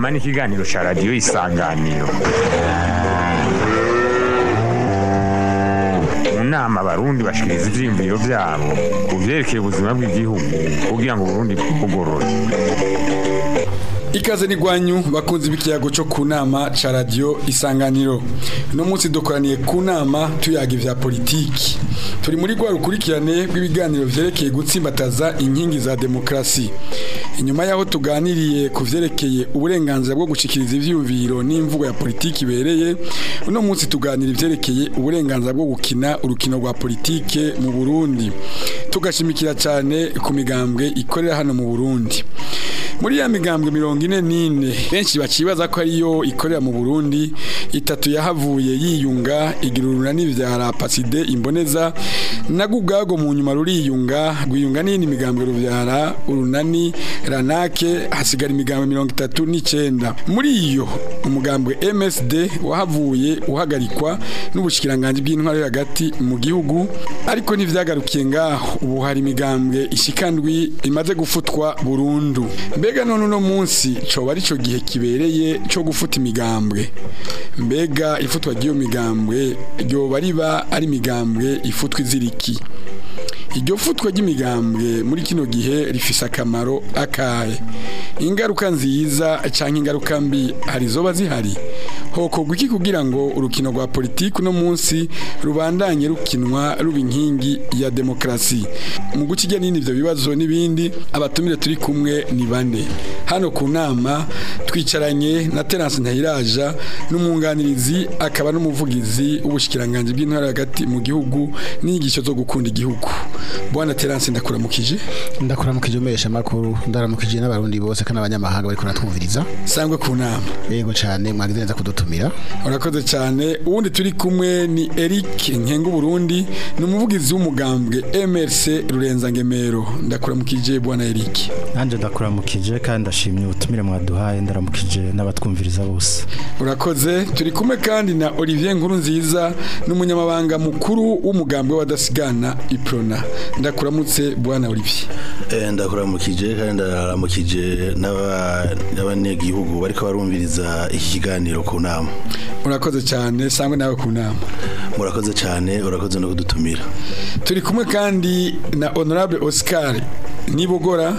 nama n'ikiganiro cya radiyo isanganiro mu nama abarundi bashikiriza ivyiyumviro vyabo ku vyerekeye ubuzima bw'igihugu kugira ngo uburundi bwugorore Ikaze ni gwanyu bakunzi b'ikiyago cyo ku nama ca radio isanganiro. No munsi dukoraniye ku nama tuyaga ivya politiki. Turi muri gwa rukurikirane rw'ibiganiro vyerekeye gutsimbataza inkingi za demokrasi. Inyuma yaho tuganiriye ku vyerekeye uburenganzira bwo gushikiriza ivyiyumviro n'imvugo ya politiki bereye, uno munsi tuganira ivyerekeye uburenganzira bwo gukina urukino rwa politike mu Burundi. Tugashimikira cyane ku migambwe ikorera hano mu Burundi. Muri ya migambwe mirongo ine n'ine benshi bacibaza ko ariyo ikorera mu Burundi itatu yahavuye yiyunga igira urunani vya Paside imboneza nago ubwago mu nyuma ruriyunga rwiyunga n'indi migambwe ruvyara urunani ranake hasigara imigambwe mirongo itatu n'icenda muri iyo umugambwe MSD wahavuye uhagarikwa n'ubushikiranganje bw'intwaro yo hagati mu gihugu ariko ntivyagarukiye ngaho ubu hari imigambwe ishikandwi imaze gufutwa burundu mbega none uno munsi coba ari cyo gihe kibereye cyo gufuta imigambwe mbega ifutwa ry'iyo migambwe ryoba riba ari imigambwe ifutwa iziriki iryo futwa ry'imigambwe muri kino gihe rifise akamaro akahe ingaruka nziza cyangwa ingaruka mbi hari zoba zihari hokorwa iki kugira ngo urukino rwa politiki uno munsi rubandanye rukinwa ruba inkingi ya demokarasi mu gukijya n'ibindi ibyo bibazo n'ibindi abatumire turi kumwe ni bane hano ku nama twicaranye na terance ntayiraja n'umwunganirizi akaba n'umuvugizi w'ubushikiranganje bw'intara hagati mu gihugu n'inyigisho zo gukunda igihugu bwana terance ndakuramukije ndakuramukije umesha makuru ndaramukije n'abarundi bose kandi abanyamahanga bari kuratwumviriza sangwe ku nama yego cyane mwagize neza kudutumira urakoze cyane ubundi turi kumwe ni Eric Nkengu Burundi ni umuvugizi w'umugambwe MRC Rurenza Ngemero ndakuramukije bwana Eric nanje ndakuramukije kandi ndashimye ubutumire mwaduhaye ndaramukije n'abatwumviriza bose urakoze turi kumwe kandi na Olivier Nkuru nziza n'umunyamabanga mukuru w'umugambwe w'adasigana Iprona ndakuramutse bwana Olivier Eh, ndakuramukije kandi ndaramukije n'aba- n'abanyagihugu bariko barumviriza iki kiganiro ku nama urakoze cyane sangwe nawe ku nama murakoze cyane urakoze no kudutumira turi kumwe kandi na honorable Oscar Nibogora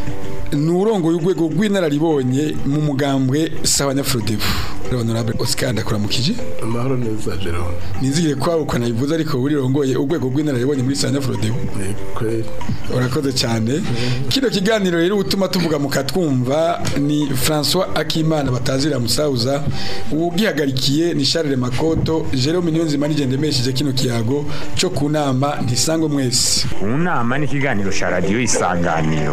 ni urongoye urwego rw'inararibonye mu mugambwe sawa nyafurodevu honorable Oscar ndakuramukije amahoro neza Jerome nizigire kwabo ukanayivuza ariko burirongoye urwego rw'inararibonye muri sawa nyafurodevu kweli urakoze cyane kino kiganiro rero utuma tuvuga mukatwumva ni François Akimana batazira musauza ubwihagarikiye ni Charles Makoto Jerome Niyonzima nigendemesheje kino kiyago cyo ku nama ntisangwe mwese mu nama n'ikiganiro cya radiyo isanganiro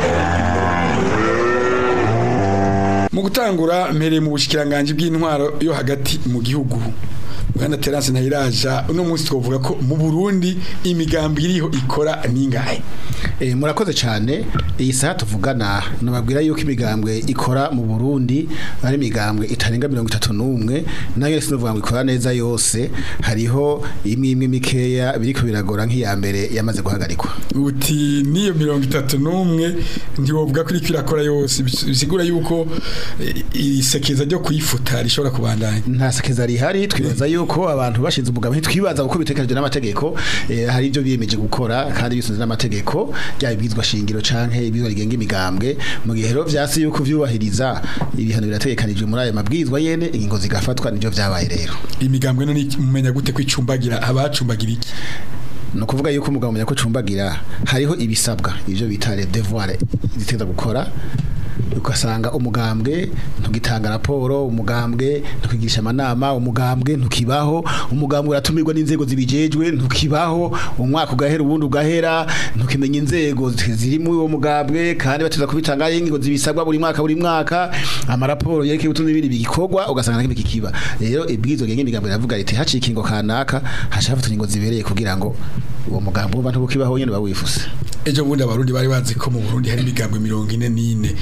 mu gutangura mpereye mu bushikiranganje bw'intwaro yo hagati mu gihugu Bwana Terence Ntayiraja uno munsi twavuga ko mu Burundi imigambi iriho ikora ningahe Eh, murakoze cyane iyi saha tuvugana nababwira yuko imigambwe ikora mu Burundi ari imigambwe itarenga mirongo itatu n'umwe nayo sinovuga ngo ikora neza yose hariho imwe imwe mikeya biriko biragora nk'iya mbere yamaze guhagarikwa uti niyo mirongo itatu n'umwe ntiwovuga ko iriko irakora yose bis- bisigura yuko eh, isekeza ryo kuyifuta rishobora kubandanya nta sekeza rihari twibaza yuko abantu bashinze umugambi twibaza uko bitekanijwe n'amategeko eh, hari ibyo biyemeje gukora kandi bisunze n'amategeko byaba ibwizwa shingiro canke ibizwa rigenga imigambwe mu gihe rero vyasi yuko vyubahiriza ibihano birategekanijwe muri ayo mabwizwa yene ingingo zigafatwa nivyo vyabaye rero imigambwe none iki- mumenya gute ko icumbagira abacumbagira iki ni ukuvuga yuko umugabo umenya ko cumbagira hariho ibisabwa ivyo bita les devoirs ziteza gukora ugasanga umugambwe ntugitanga raporo umugambwe ntukigisha amanama umugambwe ntukibaho umugambwe uratumirwa n'inzego zibijejwe ntukibaho umwaka ugahera ubundi ugahera ntukimenya inzego ziri muri uwo mugambwe kandi bateza kubitanga ingingo zibisabwa buri mwaka buri mwaka amaraporo yerekeye ubutunzi n'ibindi bigikorwa ugasanga nakimwe kikiba rero ibwizo genge imigambo iravuga riti haciye ingingo kanaka hashafatwa ingingo zibereye kugira ngo uwo mugambo uba ntubukibaho nyene bawifuse ejo bundi abarundi bari bazi ko mu Burundi hari imigambwe mirongo ine n'ine Yego. kugira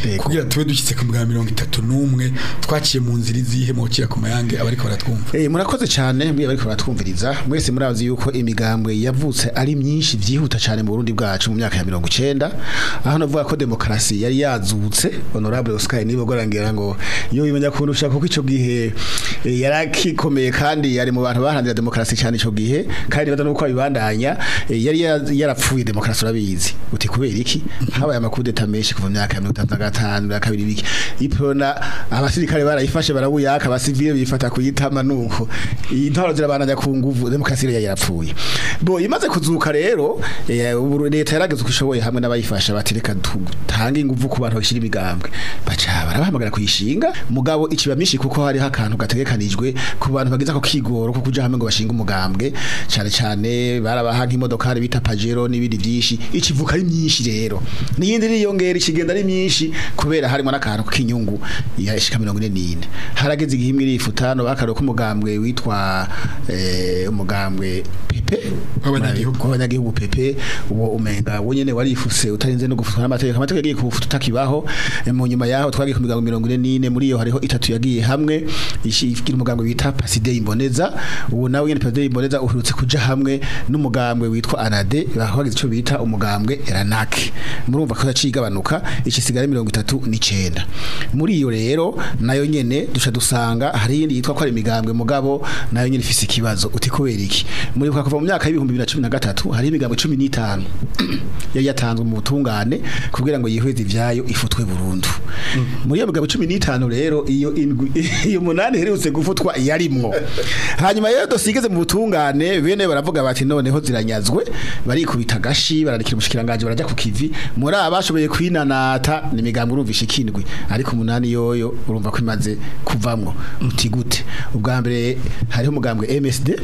kugira tube dushyitse ku bwa mirongo itatu n'umwe twaciye mu nzira izihe mu gukira ku mayange abariko baratwumva Eh murakoze cyane mwe bariko baratwumviriza mwese murazi yuko imigambwe yavutse ari myinshi byihuta cyane mu Burundi bwacu mu myaka ya 90 aho navuga ko demokarasi yari yazutse honorable Oscar nibo gorangira ngo iyo bimenya kuntu ushaka kuko ico gihe eh, yarakikomeye kandi yari mu bantu baharanira demokarasi cyane ico gihe kandi baza nuko abibandanya eh, yari ya- yarapfuye demokarasi urabizi uti kubera iki habaye amakudeta menshi kuva mu myaka ya 1955 ya kabiri biki iprona abasirikare barayifashe barabuyaka abasivile bifata kuyitama nuko intwaro zirabananya ku nguvu demokarasi yari yarapfuye bo imaze kuzuka rero eh, ubu leta yarageze uko ishoboye hamwe n'abayifasha batereka tange inguvu ku bantu bashyira imigambwe baca barabahamagara kuyishinga mugabo ikibamishi kuko hariho akantu gategekanijwe ku bantu bagize ako kigoro ko kuja hamwe ngo bashinga umugambwe cyane cyane barabaha nk'imodokari bita pajero n'ibindi byinshi ikivuka ari myinshi rero n'iyindi niyongera ikigenda ari myinshi kubera harimo n'akantu k'inyungu yashika mirongo ine n'ine harageze igihe imwe irifuta no bakareka umugambwe witwa eh, umugambwe pepe W'abanyagihugu. w'abanyagihugu pepe uwo umenga wo nyene warifuse utarinze no gufutwa n'amategeko amategeko yagiye kufuta utakibaho Eh, mu nyuma yaho twagiye ku migambo mirongo ine n'ine muri iyo hariho itatu yagiye hamwe ishi- igira umugambwe bita Pasidei Imboneza uwo nawe nyene Pasidei Imboneza uherutse kuja hamwe n'umugambwe witwa Anade bagize ico bita umugambwe Ranake murumva ko yacigabanuka ikisigara mirongo itatu n'icenda muri iyo rero nayo nyene duca dusanga hari iyindi yitwa ko ari imigambwe mugabo nayo nyene ifise ikibazo uti kubera iki muri kuva mu myaka y'ibihumbi bibiri na cumi na gatatu hari imigambwe cumi n'itanu yari yatanzwe mu butungane kugira ngo yihweze ivyayo ifutwe burundu muri iyo migabo cumi n'itanu rero iyo indwi iyo munani iherutse gufutwa yarimwo hanyuma rero dosigeze mu butungane bene baravuga bati noneho ziranyazwe barikubita gashi barandikira umushikiranganje barajya ku kivi muri aba bashoboye kwinanata ni imigambwe urumvisha ikindwi ariko umunani yoyo urumva ko imaze kuvamwo uti gute ubwa mbere hariho umugambwe MSD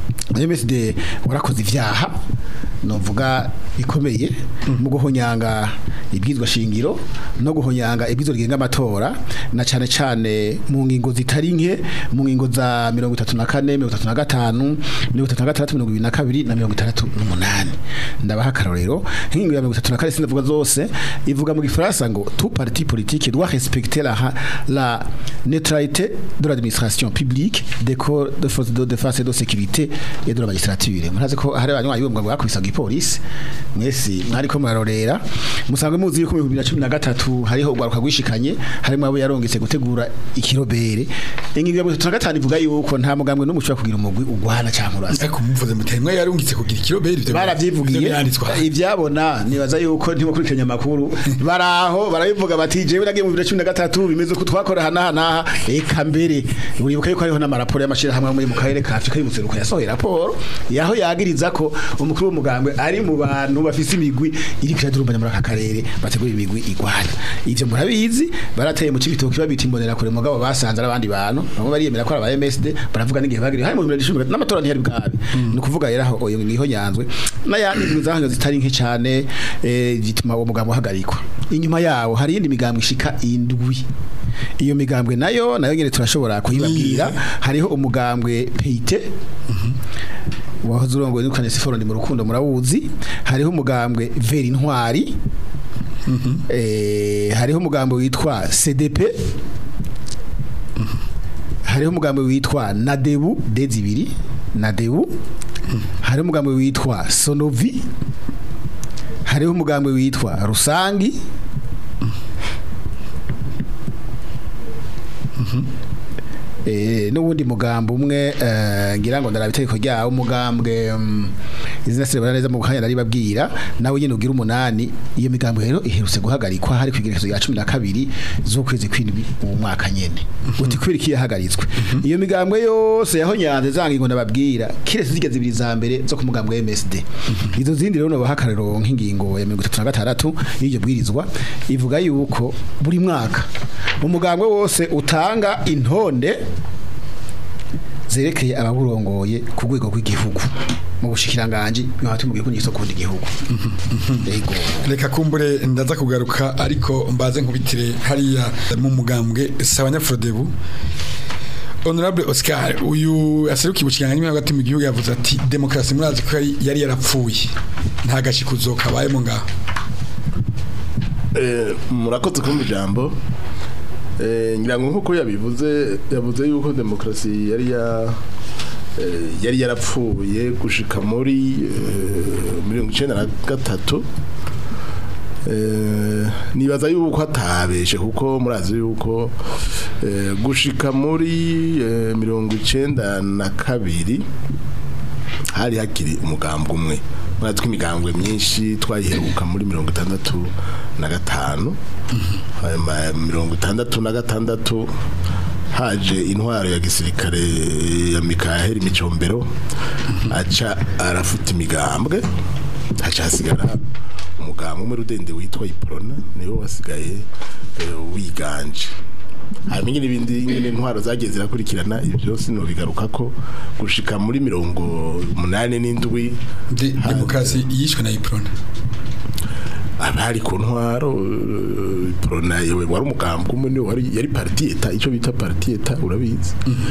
MSD warakoze ivyaha novuga ikomeye mu guhonyanga ibwizwa shingiro no guhonyanga ibwizo rigenga amatora na cane cane mu ngingo zitari nke mu ngingo za 34 35 36 22 na 68 ndabaha karorero nk'ingingo ya 34 sinavuga zose ivuga mu gifaransa ngo tout parti politique doit respecter la la neutralité de l'administration publique des corps de forces de défense et de sécurité et de la magistrature murazi ko hari abanywa yibumva ngo bakwisaga ipolisi mwese mwari ko murarorera musanzwe muzi yuko mu 2013 hariho ugwaruka gwishikanye harimo abo yarongetse gutegura ikirobere ingingo ya 35 ivuga yuko nta mugambwe n'umuco wa kugira umugwi ugwana cyangwa urasa ariko muvuze muti mwe yarungitse kugira ikiroberi ivyo baravyivugiye byanditswe ivyabona nibaza yuko ntimo kurikiranya amakuru baraho barabivuga bati jewe nagiye mu 2013 bimeze ko twakora hana hana eka mbere uribuka yuko hariho n'amaraporo y'amashira hamwe muri mu karere ka Afrika y'umuseruko yasohoye raporo yaho yagiriza ko umukuru w'umugambwe ari mu bantu bafise imigwi iri kiradurumbanya muri aka karere bategura imigwi igwana ivyo murabizi barateye mu cibitoki babita imbonera kure mugabo basanze abandi bantu bamwe bariyemera ko ari aba MSD baravuga n'igihe bagiriye hari mu 2010 n'amatora ntiyari bwabi ni ukuvuga rero aho oyo niho nyanzwe n'ayandi mizahanga zitari nke cyane eh, gituma uwo mugambwe uhagarikwa inyuma yawo hari iyindi migambwe ishika indwi iyo migambwe nayo nayo nyene turashobora kuyibabwira hariho umugambwe peite wahoze urongoye n'ukane siforo ndi mu rukundo murawuzi hariho umugambwe veri intwari eh, hariho umugambwe witwa CDP hariho umugambwe witwa Nadebu D2 Nadebu hariho umugambwe witwa Sonovi hariho umugambwe witwa Rusangi Eh n'ubundi mugambo umwe eh, ngira ngo ndarabiteko ryawo umugambwe mm, izina sirebana neza mu kanya naribabwira nawe nyene ugira umunani iyo migambo rero iherutse guhagarikwa hari kwigerekezo ya 12 z'ukwezi kw'indwi uwo mwaka nyene uti kwiri kiyahagaritswe iyo migambwe yose yaho nyanze zangi ngo nababwira kirese zigeze zibiri za mbere zo ku mugambwe MSD izo zindi rero no bahakarero nk'ingingo ya 36 y'iryo bwirizwa ivuga yuko buri mwaka umugambwe wose utanga intonde zerekeye ababurongoye ku rwego rw'igihugu mu bushikiranganje bihatu mu gihugu n'isoko igihugu yego reka kumbure ndaza kugaruka ariko mbaze nkubitire hariya mu mugambwe Sabanya Frodebu Honorable Oscar uyu aserukiye ubushikiranganje hagati mu gihugu yavuze ati demokarasi murazi ko yari- yari yarapfuye nta gashikuzo kabayemo ngaho Eh, murakoze kumva ijambo Eh, ngira ngo nk'uko yabivuze yavuze yuko demokarasi yari ya eh, yari yarapfuye gushika muri eh, mirongo icenda na gatatu Eh, nibaza yuko atabeshe kuko murazi yuko eh, gushika muri eh, mirongo icenda na kabiri hari hakiri umugambwe umwe murazi ko imigambwe myinshi twayiheruka muri mirongo itandatu na gatanu hanyuma mirongo itandatu na gatandatu haje intwaro ya gisirikare ya Mikaheli Micombero aca arafuta imigambwe haca hasigara umugambwe umwe rudende witwa Iprona niwo wasigaye eh, wiganje hanyuma ingene ibindi ingene intwaro zagiye zirakurikirana ibyo byose no bigaruka ko gushika muri mirongo umunani n'indwi De- demokarasi yishwe na iprona abari ku ntwaro eh, Iprona yewe wari umugambwe umwe niwe wari yari parti eta ico bita parti eta urabizi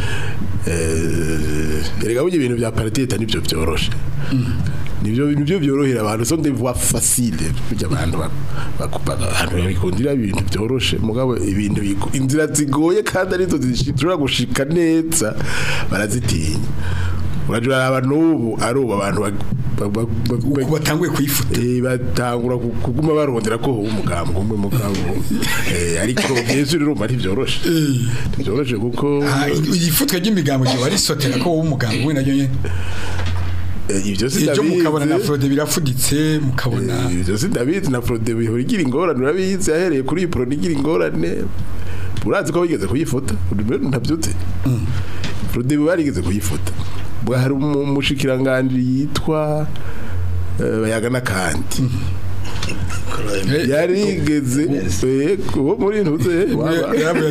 eh erega burya ibintu bya parti eta nivyo byoroshe nivyo nivyo byorohera abantu so des voies faciles burya abantu bak- bak- bak- abantu bikundira ibintu byoroshe mugabo ibintu bigo- inzira zigoye kandi arizo zishobora gushika neza barazitinya urajura uraraba n'ubu ari ubu abantu bag- bag- bag- bag- uko batanguye kuyifuta Eh, batangura ku- kuguma barondera ko huba umugambwe umwe mugabo eh ariko byinshi urumva ntibyoroshe ntibyoroshe kuko Ah, iyifutwa ry'imigambo ryo warisotera ko wowe umugambo we naryo nyene eh, ibyo ejo mukabona na sindabizi Frode birafuditse mukabona Eh, ibyo sindabizi na Frode bihora igira ingorane urabizi yahereye kuri iyi Frode igira ingorane urazi ko bigeze kuyifuta ntabyutse Frode barigeze kuyifuta bwa hari umushikiranganje yitwa eh, bayagana kandi Eh, yarigeze eh, uwo muri ntuze waba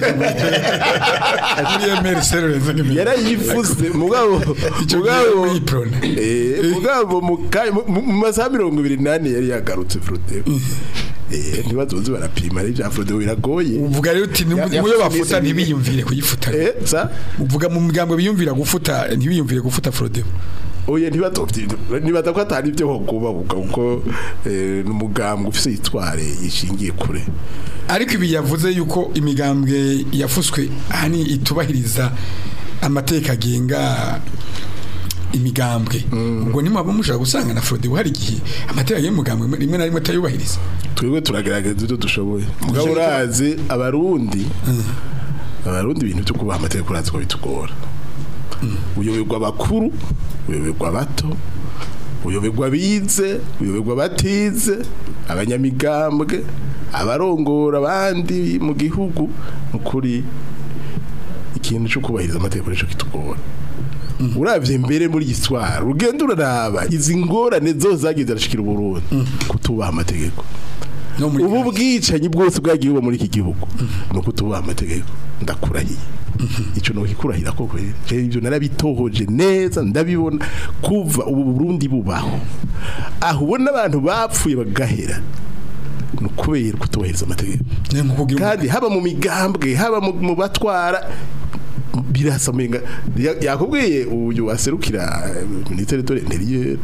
muri emeri serurenze nk'imigambo yarayifuze mugabo icyo mugabo gihe muri iprona eh mugabo mu ka- mu- mu masaha mirongo ibiri nane yari yagarutse Frode eh ntibazoze barapima ari bya Frode biragoye uvuga rero uti Ya- muyo bafuta yafuze ntibiyumvire kuyifuta eh sa uvuga mu migambo biyumvira gufuta ntibiyumvire gufuta Frode oya ntibazovye nibaza ko atari byo kubabuka kuko eh n'umugambwe ufise itware yishingiye kure ariko ibi yavuze yuko imigambwe yafuswe hani itubahiriza amateka agenga imigambwe ubwo nimwaba mushaka gusanga na Frode hari igihe amateka y'umugambwe rimwe na rimwe atayubahiriza twebwe turagerageza ibyo dushoboye mugabo urazi abarundi abarundi ibintu byo kubaha amategeko urazi ko bitugora uyoberwa abakuru uyoberwa abato uyoberwa abize uyoberwa abatize abanyamigambwe abarongora abandi mu gihugu ukuri ikintu cyo kubahiriza amategeko nicyo kitugora uravye mbere muri giswara ugenda uraraba izi ngorane zose zagiye zirashikira uburundi kutubaha amategeko no muri ubu bwicanyi bwose bwagiye buba muri iki gihugu ni uko tubaha amategeko ndakurahiye icyo ni ukikurahira koko rero rero ibyo narabitohoje neza ndabibona kuva ubu burundi bubaho aho ubona abantu bapfuye bagahera ni ukubera kutubahiriza amategeko ni nko kugira kandi haba mu migambwe haba mu mu batwara birasa menga ya- yakubwiye uyu aserukira ministere de l'intérieur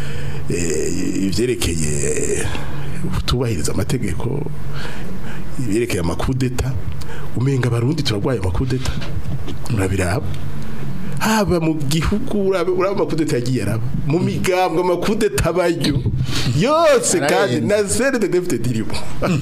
eh, ivyerekeye tubahiriza amategeko ibyerekeye amakudeta umenga abarundi turarwaye amakudeta urabiraba haba mu gihugu uraba uraba amakudeta yagiye araba mu migambwe amakudeta abayo yose kandi na sere de defite dirimo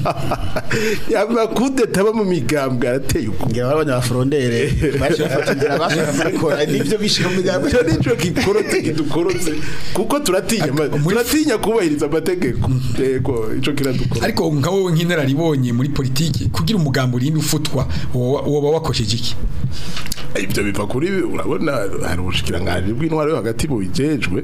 amakudeta aba mu migambwe arateye uko ngira babonye abafurondere baje bafata inzira bashaka gukora nivyo bishika mu migambo icyo nicyo gikorotse kidukorotse kuko turatinya ama- turatinya kubahiriza amategeko yego icyo kiradukora ariko nka wowe nk'inararibonye muri politiki kugira umugambo urinde ufutwa woba woba wakosheje iki ibyo biva kuri urabona hari ubushikiranganje bw'intwaro yo hagati bujejwe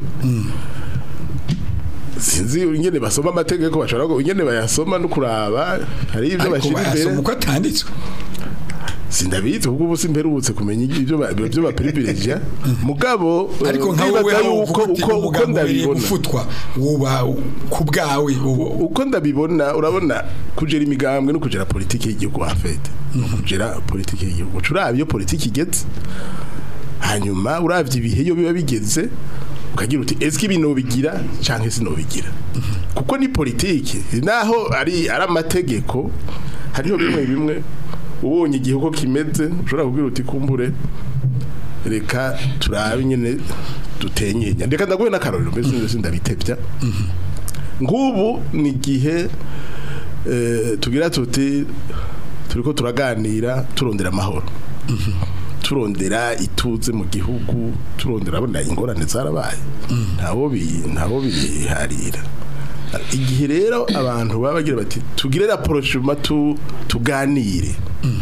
sinzi ingene basoma amategeko bashobora ngo ingene bayasoma no kuraba hari ibyo ariko bashira imbere bayasoma uko atanditswe sindabizi kuko ubu simperutse kumenya ibyo ba- ibyo baprivilegia mugabo eh, ariko nka wowe ndibaza aho yuko uvuga uti uko uko umugambo urinde ndabibona gufutwa woba ku bwawe woba- uko ndabibona urabona kugera imigambwe no kugera politiki y'igihugu hafete no kugera politiki y'igihugu urabye iyo politiki igeze hanyuma urabye ibihe iyo biba bigeze ukagira uti eske ibi nobigira canke sinobigira kuko ni politiki naho ari ari amategeko hariho bimwe bimwe ubonye igihe uko kimeze ushobora kubwira uti kumbure reka turabe nyine dutenyenya reka ndaguhe n'akarorero mbese ndetse ndabitebya nk'ubu ni igihe eh, tugira tuti turiko turaganira turondera amahoro turondera ituze mu gihugu turondera abona ingorane zarabaye ntabo bi ntabo biharira igihe rero abantu baba bagira bati tugire raporo shuma tu tuganire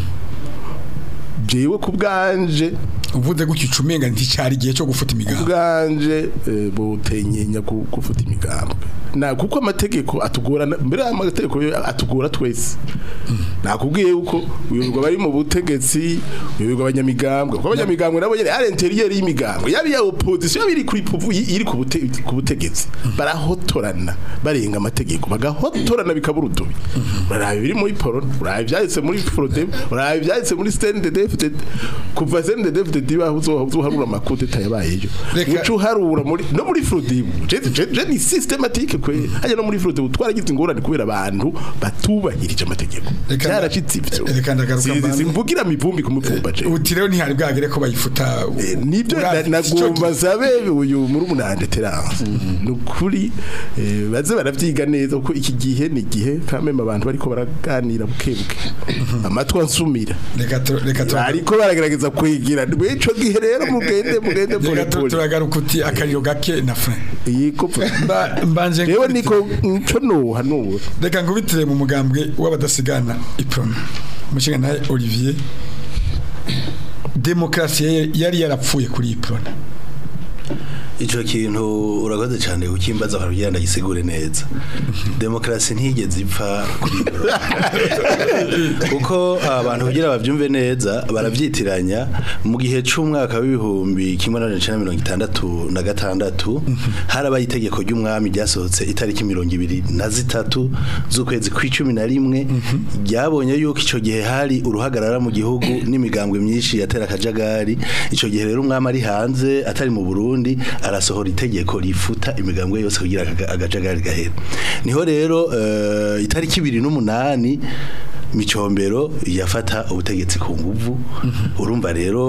jewe ku bwanje uvuze gutyo ucumenga nticyari igihe cyo gufuta imigambi ubwanje eh, butenyenya ku- gufuta imigambwe na kuko amategeko atugora mbere y'amategeko yo atugora twese nakubwiye yuko uyoberwa bari mu butegetsi uyoberwa abanyamigambwe kuko abanyamigambwe nabo nyene ari interieur y'imigambwe yabi ya opposition yabi iri kuri puvu iri ku bute- ku butegetsi barahotorana barenga amategeko bagahotorana bikabura udubi uraraba biri muri poro uraraba ibyanditse muri frodem uraraba ibyanditse muri CNDD-FDD kuva CNDD-FDD baho uzoharura amakudeta yabayeyo Reka- uca uharura muri no muri frodem je je- je ni systematique kwe hajya no muri frodem twaragize ingorane kubera abantu batubahirije amategeko Reka- cyaracitse ivyo reka ndagaruka Si- si- mbanze. simvugira mivumbi kumuvumba je uti rero ntihari bwagere ko bayifuta Eh, nibyo na- Uravye ico nagomba gihe. zabe uyu muri umunande terance nukuri eh, baze baravyiga neza kuko iki gihe ni gihe kameme abantu bariko baraganira bukebuke amatwi ansumira reka tu- reka tu- ariko baragerageza kwigira ico gihe rero mugende mugende pole reka tu- pole turagaruka uti akariro gake na fran yiko Mba- mbanje yewe nkubitire- niko nco nuha nuha reka nkubitire mu mugambwe w'abadasigana iprona umushinga nawe olivier demokarasi yari- yari yarapfuye kuri iprona Ico kintu urakoze cyane ukimbaza kugira ndagisigure neza. Demokrasi ntigeze ipfa kuri Burundi. Kuko abantu kugira bavyumve neza baravyitiranya mu gihe c'umwaka w'ibihumbi kimwe na cenda mirongo itandatu na gatandatu harabaye itegeko ry'umwami ryasohotse itariki mirongo ibiri na zitatu z'ukwezi kw'icumi na rimwe ryabonye yuko ico gihe hari uruhagarara mu gihugu n'imigambwe myinshi yatera akajagari ico gihe rero umwami ari hanze atari mu Burundi arasohora itegeko rifuta imigambwe yose kugira aga- akajagari gahera niho rero eh, itariki ibiri n'umunani micombero yafata ubutegetsi ku nguvu urumva rero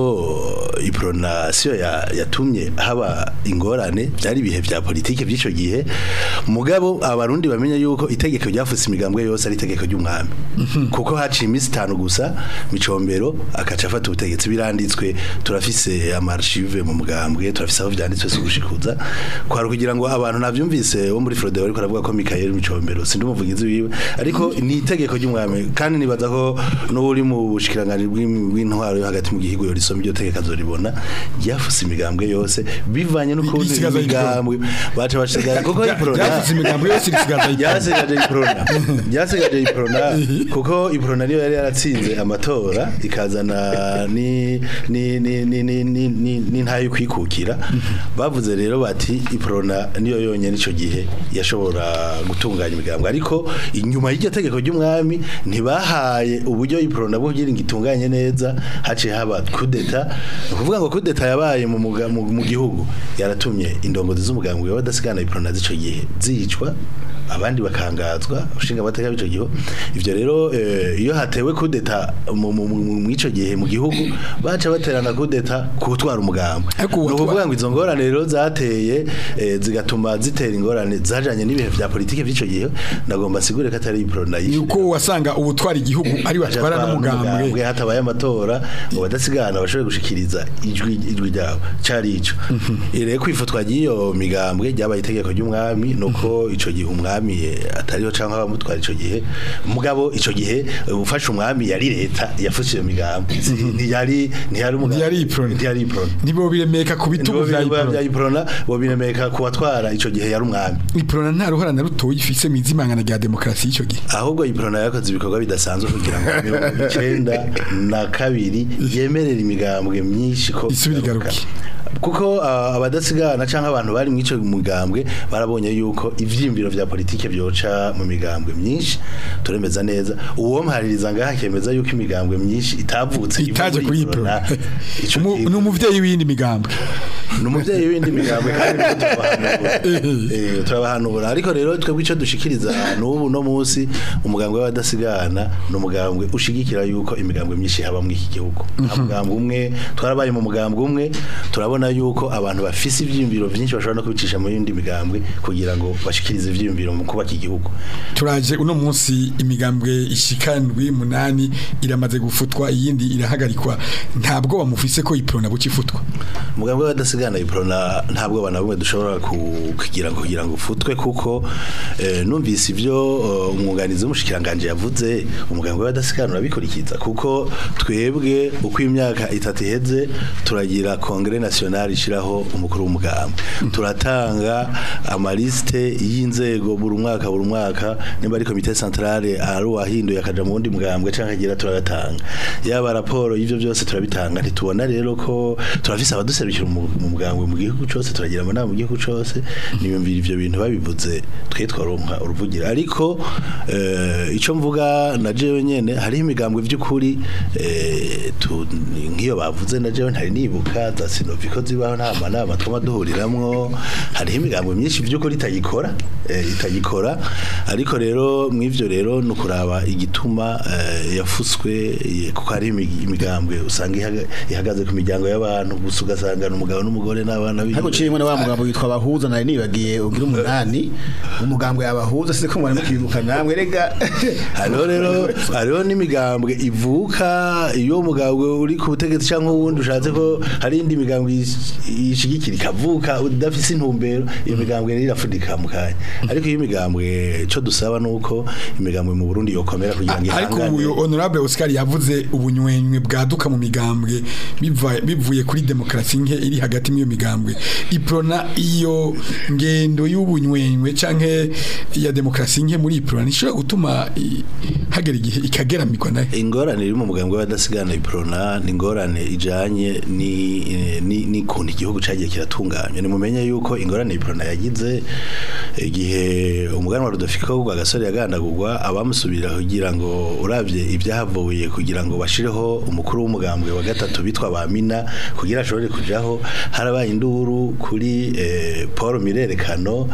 ipronation ya, yatumye haba ingorane byari ibihe vya politike by'ico gihe mugabo abarundi bamenya yuko itegeko ryafutse imigambwe yose ari itegeko ry'umwami kuko haciye iminsi itanu gusa micombero akaca afata ubutegetsi biranditswe turafise amarchive mu mugambwe turafise aho vyanditswe si gushikuza kwari kugira ngo abantu navyumvise wo muri Frode bariko aravuga ko Michael Micombero sindi umuvugizi wiwe ariko ni itegeko ry'umwami kandi nibaza ko n'uri mu bushikiranganje bw'im- bw'intwaro yo hagati mu gihigo yo risoma iryo tegeko azoribona ryafuse imigambwe yose bivanye n'ukuntu Risigaza imigambwe baca bashigara kuko iprona ryafutse imigambi yose risigaza iprona ryasigaje iprona ryasigaje iprona kuko iprona niyo yari yaratsinze amatora ikazana ni ni ni ni ni ni ni ni ntayo kwikukira bavuze rero bati iprona niyo yonyene ico gihe yashobora gutunganya imigambwe ariko inyuma y'iryo tegeko ry'umwami ntibahaye uburyo iprona bwo kugira ngo itunganye neza haciye haba kudeta ukuvuga ngo kudeta yabaye mu muga- mu mu gihugu yaratumye indongozi z'umugambwe w'abadasigana iprona z'ico gihe zicwa abandi bakangazwa ushinga amateka b'ico gihe ivyo rero eh, iyo hatewe kudeta mu mu- mu- mu ico gihe mu gihugu baca baterana kudeta kutwara umugambwe Ariko ni uwatwa- ukuvuga ngo izo ngorane rero zateye eh, zigatuma zitera ingorane zajanye n'ibihe vya politike vy'ico gihe ndagomba sigure ko atari iprona ni uko wasanga ubutwara igihugu ari batwara n'umugambwe hatabaye amatora ngo badasigana bashobore gushikiriza ijwi ijwi ryabo cari ico rero kwifutwa ry'iyo migambwe ryabaye itegeko ry'umwami nuko ico gihe umwami eh, atariho canke abamutwara ico gihe mugabo ico gihe eh, ufashe umwami yari leta yafashe iyo migambwe Si- ntiyari ntiyari umugambwe Ntiyari iprona. ntiyari iprona nibo biremeka ku bitugu vya bya iprona iprona bo biremeka kubatwara ico gihe yari umwami iprona nta ruhara na rutoya ifise mu izimangana rya demokarasi y'icyo gihe ahubwo iprona yakoze ibikorwa bidasanzwe kugira ngo mirongo icenda na kabiri yemerera imigambwe myinshi ko Isubire igaruke. kuko ah, abadasigana canke abantu bari mu ico mugambwe barabonye yuko ivyimviro vya politike byoca mu migambwe myinshi turemeza neza uwo mpaririza ngaha akemeza yuko imigambwe myinshi itavutse iva itaje muri kuri Iprona. iprona Ico Umu- kintu- ni umuvyeyi w'iyindi migambwe ni umubyeyi w'indi migambwe kandi niko turabahanura Eh, turabahanura ariko rero twebwe icyo dushikiriza n'ubu no munsi umugambwe w'abadasigana ni umugambwe ushigikira yuko imigambwe myinshi haba muri iki gihugu nta mugambwe umwe twarabaye mu mugambwe umwe turabona yuko abantu bafise ivyiyumviro vyinshi bashobora no kubicisha mu yindi migambwe kugira ngo bashikirize ivyiyumviro mu kubaka igihugu turaje uno munsi imigambwe ishikandwi munani iramaze gufutwa iyindi irahagarikwa ntabwo bamufise ko iprona buci ifutwa umugambwe w'abadasigana iprona ntabwo bana bumwe dushobora ku- kugira ngo kugira ngo ufutwe kuko eh, numvise ivyo eh, umwunganizi w'umushikiranganje yavuze umugambwe w'abadasigana urabikurikiza kuko twebwe uko imyaka itatu iheze turagira kongere national ishiraho umukuru w'umugambwe turatanga amaliste y'inzego buri mwaka buri mwaka nimba ari komite centrale ari uwahinduye akaja mu wundi mugambwe canke agira turagatanga yaba raporo y'ivyo byose turabitanga ntitubona rero ko turafise abaduserukira mu mu mugambwe mu gihugu cose turagira amanama mu gihugu cose niyumvira ivyo bintu babivuze twe twaronka uruvugira ariko eh, ico mvuga na jewe nyene hariho imigambwe vy'ukuri eh, tu- nk'iyo bavuze na jewe ntari nibuka za sinoviko zibaho nta manama twama duhuriramwo hariho imigambwe myinshi vy'ukuri itagikora eh, itagikora ariko rero mw'ivyo rero ni ukuraba igituma eh, yafuswe eh, kuko hari imi- imigambwe usanga ihaga- ihagaze ku miryango y'abantu gusa ugasanga ni umugabo n'umugore n'abana biwe. Hako cimwe na wa mugambo witwa bahuza nari nibagiye ugira umunani umugambwe yabahuza siko mwari mukibuka namwe rega hariho rero hariho n'imigambwe ivuka iyo umugambwe uri ku butegetsi cyangwa uwundi ushatse ko hari indi migambwe ish- ishigikira ikavuka udafise intumbero iyo migambwe rero irafudika mu kanya ariko iyo imigambwe cyo dusaba nuko imigambwe mu Burundi yokomera kugira ngo ariko ihangane. uyu honorable Oscar yavuze ubunywenywe bwaduka mu migambwe biva- bivuye kuri demokarasi nke iri hagati mu iyo migambwe iprona iyo ngendo y'ubunywenywe canke ya demokarasi nke muri iprona nishobora gutuma i- hagera igihe ikageramirwa nayo ingorane iri mu mugambwe w'abadasigana iprona ni ingorane ijanye ni ni ni kuntu igihugu cagiye kiratunganya ni mumenye yuko ingorane iprona yagize igihe umuganwa Rudofiko gwa gasore yagandagurwa abamusubirira kugira ngo uravye ibyahavuye kugira ngo bashireho umukuru w'umugambwe wa gatatu bitwa bamina kugira ashobore kujaho harabaye induru kuri eh, Paul Mirerekano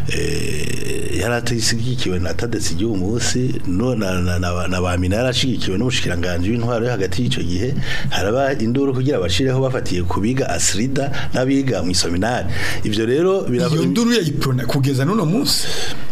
eh, yaratisigikiwe na Tadesi igihe munsi no na na, na, na bamina yarashigikiwe n'umushikiranganje w'intwaro yo hagati y'ico gihe haraba induru kugira bashireho bafatiye kubiga Asrida n'abiga mu isominari ivyo rero birava- iyo nduru ya iprona kugeza n'uno munsi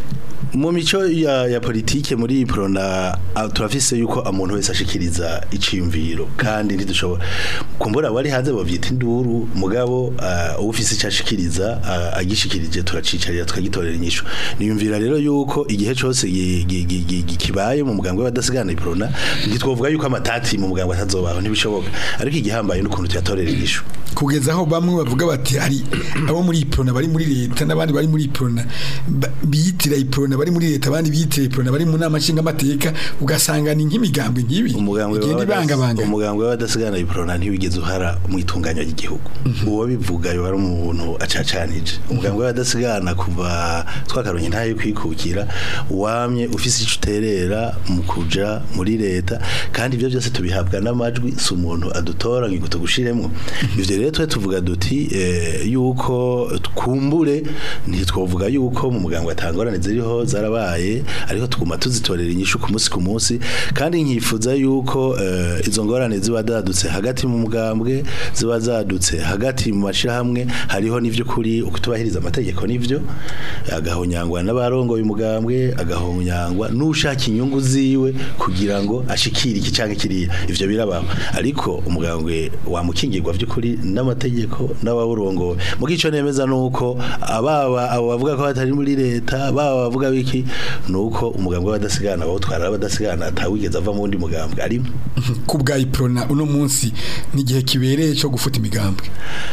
mu mico ya, ya politike muri iyi prona ah, turafise yuko umuntu wese ashikiriza iciyumviro kandi ntidushobora kumbura wari hanze bavyita induru mugabo uh, ufise icyo ashikiriza ah, agishikirije turacicarira tukagitorera inyishu niyumvira rero yuko igihe cose gi- gi- gi- gi- gi- kibaye mu mugambwe w'abadasigana iprona ntitwovuga yuko amatati mu mugambwe atazobaho ntibishoboka ariko igihambaye n'ukuntu tuyatorera inyishu kugeza aho bamwe bavuga bati hari abo muri iprona bari muri leta n'abandi bari muri iprona ba- biyitira iprona bari muri leta abandi biyitira iprona bari mu nama nshingamateka ugasanga ni nk'imigambwe nk'ibi umugambwe igenda w'abadas- ibangabanga umugambwe w'abadasigana iprona ntiwigeze uhara mu itunganya ry'igihugu uwo bivuga yo ari umuntu acacanije umugambwe w'abadasigana kuva twakaronye ntayo kwikukira wamye ufise ico uterera mu kuja muri leta kandi ibyo byose tubihabwa n'amajwi si umuntu adutora ngo tugushiremo ivyo rero twe tuvuga duti eh, yuko twumbure ntitwovuga yuko mu mugambwe atangorane ziriho zarabaye ariko tuguma tuzitorera inyishu ku munsi ku munsi kandi nkifuza yuko eh, izo ngorane ziba zadutse hagati mu mugambwe ziba zadutse hagati mu mashirahamwe hariho n'ivy'ukuri ukutubahiriza amategeko n'ivyo agahonyangwa n'abarongoye umugambwe agahonyangwa n'ushaka inyungu ziwe kugira ngo ashikire iki canke kiriya ivyo birabaho ariko umugambwe wamukingirwa vy'ukuri n'amategeko n'abawurongoye mu gico nemeza nuko ababa abo bavuga ko batari muri leta baba bavuga biki nuko umugambwe w'abadasigana bawutwara abadasigana atawigeze ava mu wundi mugambwe arimo ku bwa iprona uno munsi n'igihe kibereye cyo gufuta imigambwe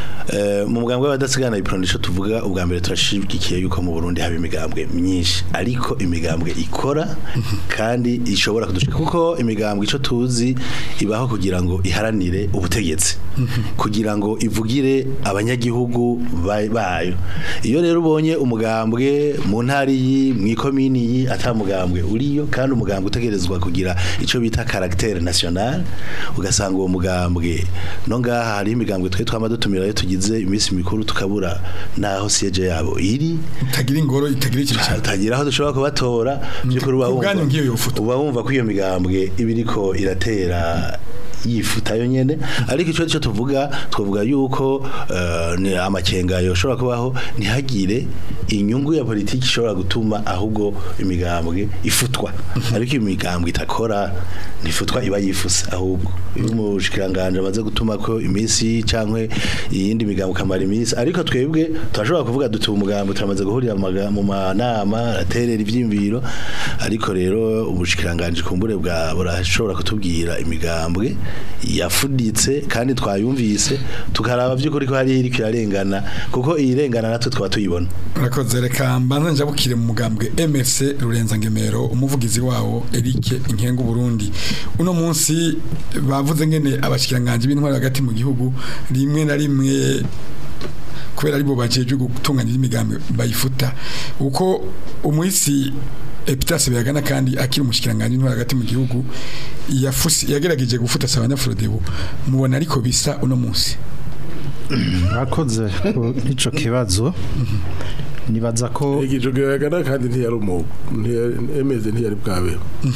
Eh, mu mugambwe w'abadasigana iprona ico tuvuga ubwa mbere turashigikiye yuko mu Burundi haba imigambwe myinshi ariko imigambwe ikora kandi ishobora kudushika kuko imigambwe ico tuzi ibaho kugira ngo iharanire ubutegetsi kugira ngo ivugire abanyagihugu ba- bayo iyo rero ubonye umugambwe mu ntari yi ikomini iyi atamugambwe uriyo kandi umugambwe utegerezwa kugira ico bita caractère national ugasanga uwo mugambwe no ngaha hari imigambwe twe twama dutumira iyo tugize iminsi mikuru tukabura naho siege yabo iri itagira ingoro itagira icyicaro utagira aho dushobora kubatora by'ukuri uba ku wumva bwanyu ngiyo yofuta. uba wumva ko iyo migambwe iba iriko iratera yifuta yo nyene ariko ico cyo tuvuga twavuga yuko eh, ni amakenga yoshobora kubaho ntihagire inyungu ya politiki ishobora gutuma ahubwo imigambwe ifutwa ariko iyo imigambwe itakora ntifutwa iba yifuse ahubwo iyo umushikiranganje amaze gutuma ko iminsi cankwe iyindi migambwe kamara iminsi ariko twebwe turashobora kuvuga duti umugambwe turamaze guhurira mu maga- mu manama aterera ivyimviro ariko rero ubushikiranganje kumbure bwa burashobora kutubwira imigambwe yafuditse kandi twayumvise tukaraba by'ukuri ko hari iri kirarengana kuko iyirengana natwe twaba tuyibona urakoze reka mbanza njabukire mu mugambwe MRC Rurenza Ngemero umuvugizi wawo Eric Inkengu Burundi uno munsi bavuze ngene abashikiranganje b'intwari hagati mu gihugu rimwe na rimwe kubera aribo bajeje gutunganya imigambi bayifuta uko umuhisi Epitase Biyagana kandi akiri umushikiranganje w'intwari hagati mu gihugu yafusi yagerageje gufuta Sabanyafrodebu mubona ariko bisa uno munsi mwakoze ku ico kibazo nibaza ko igijo gihagana kandi ntiyari umu ntiyari- emeze ntiyari bwabe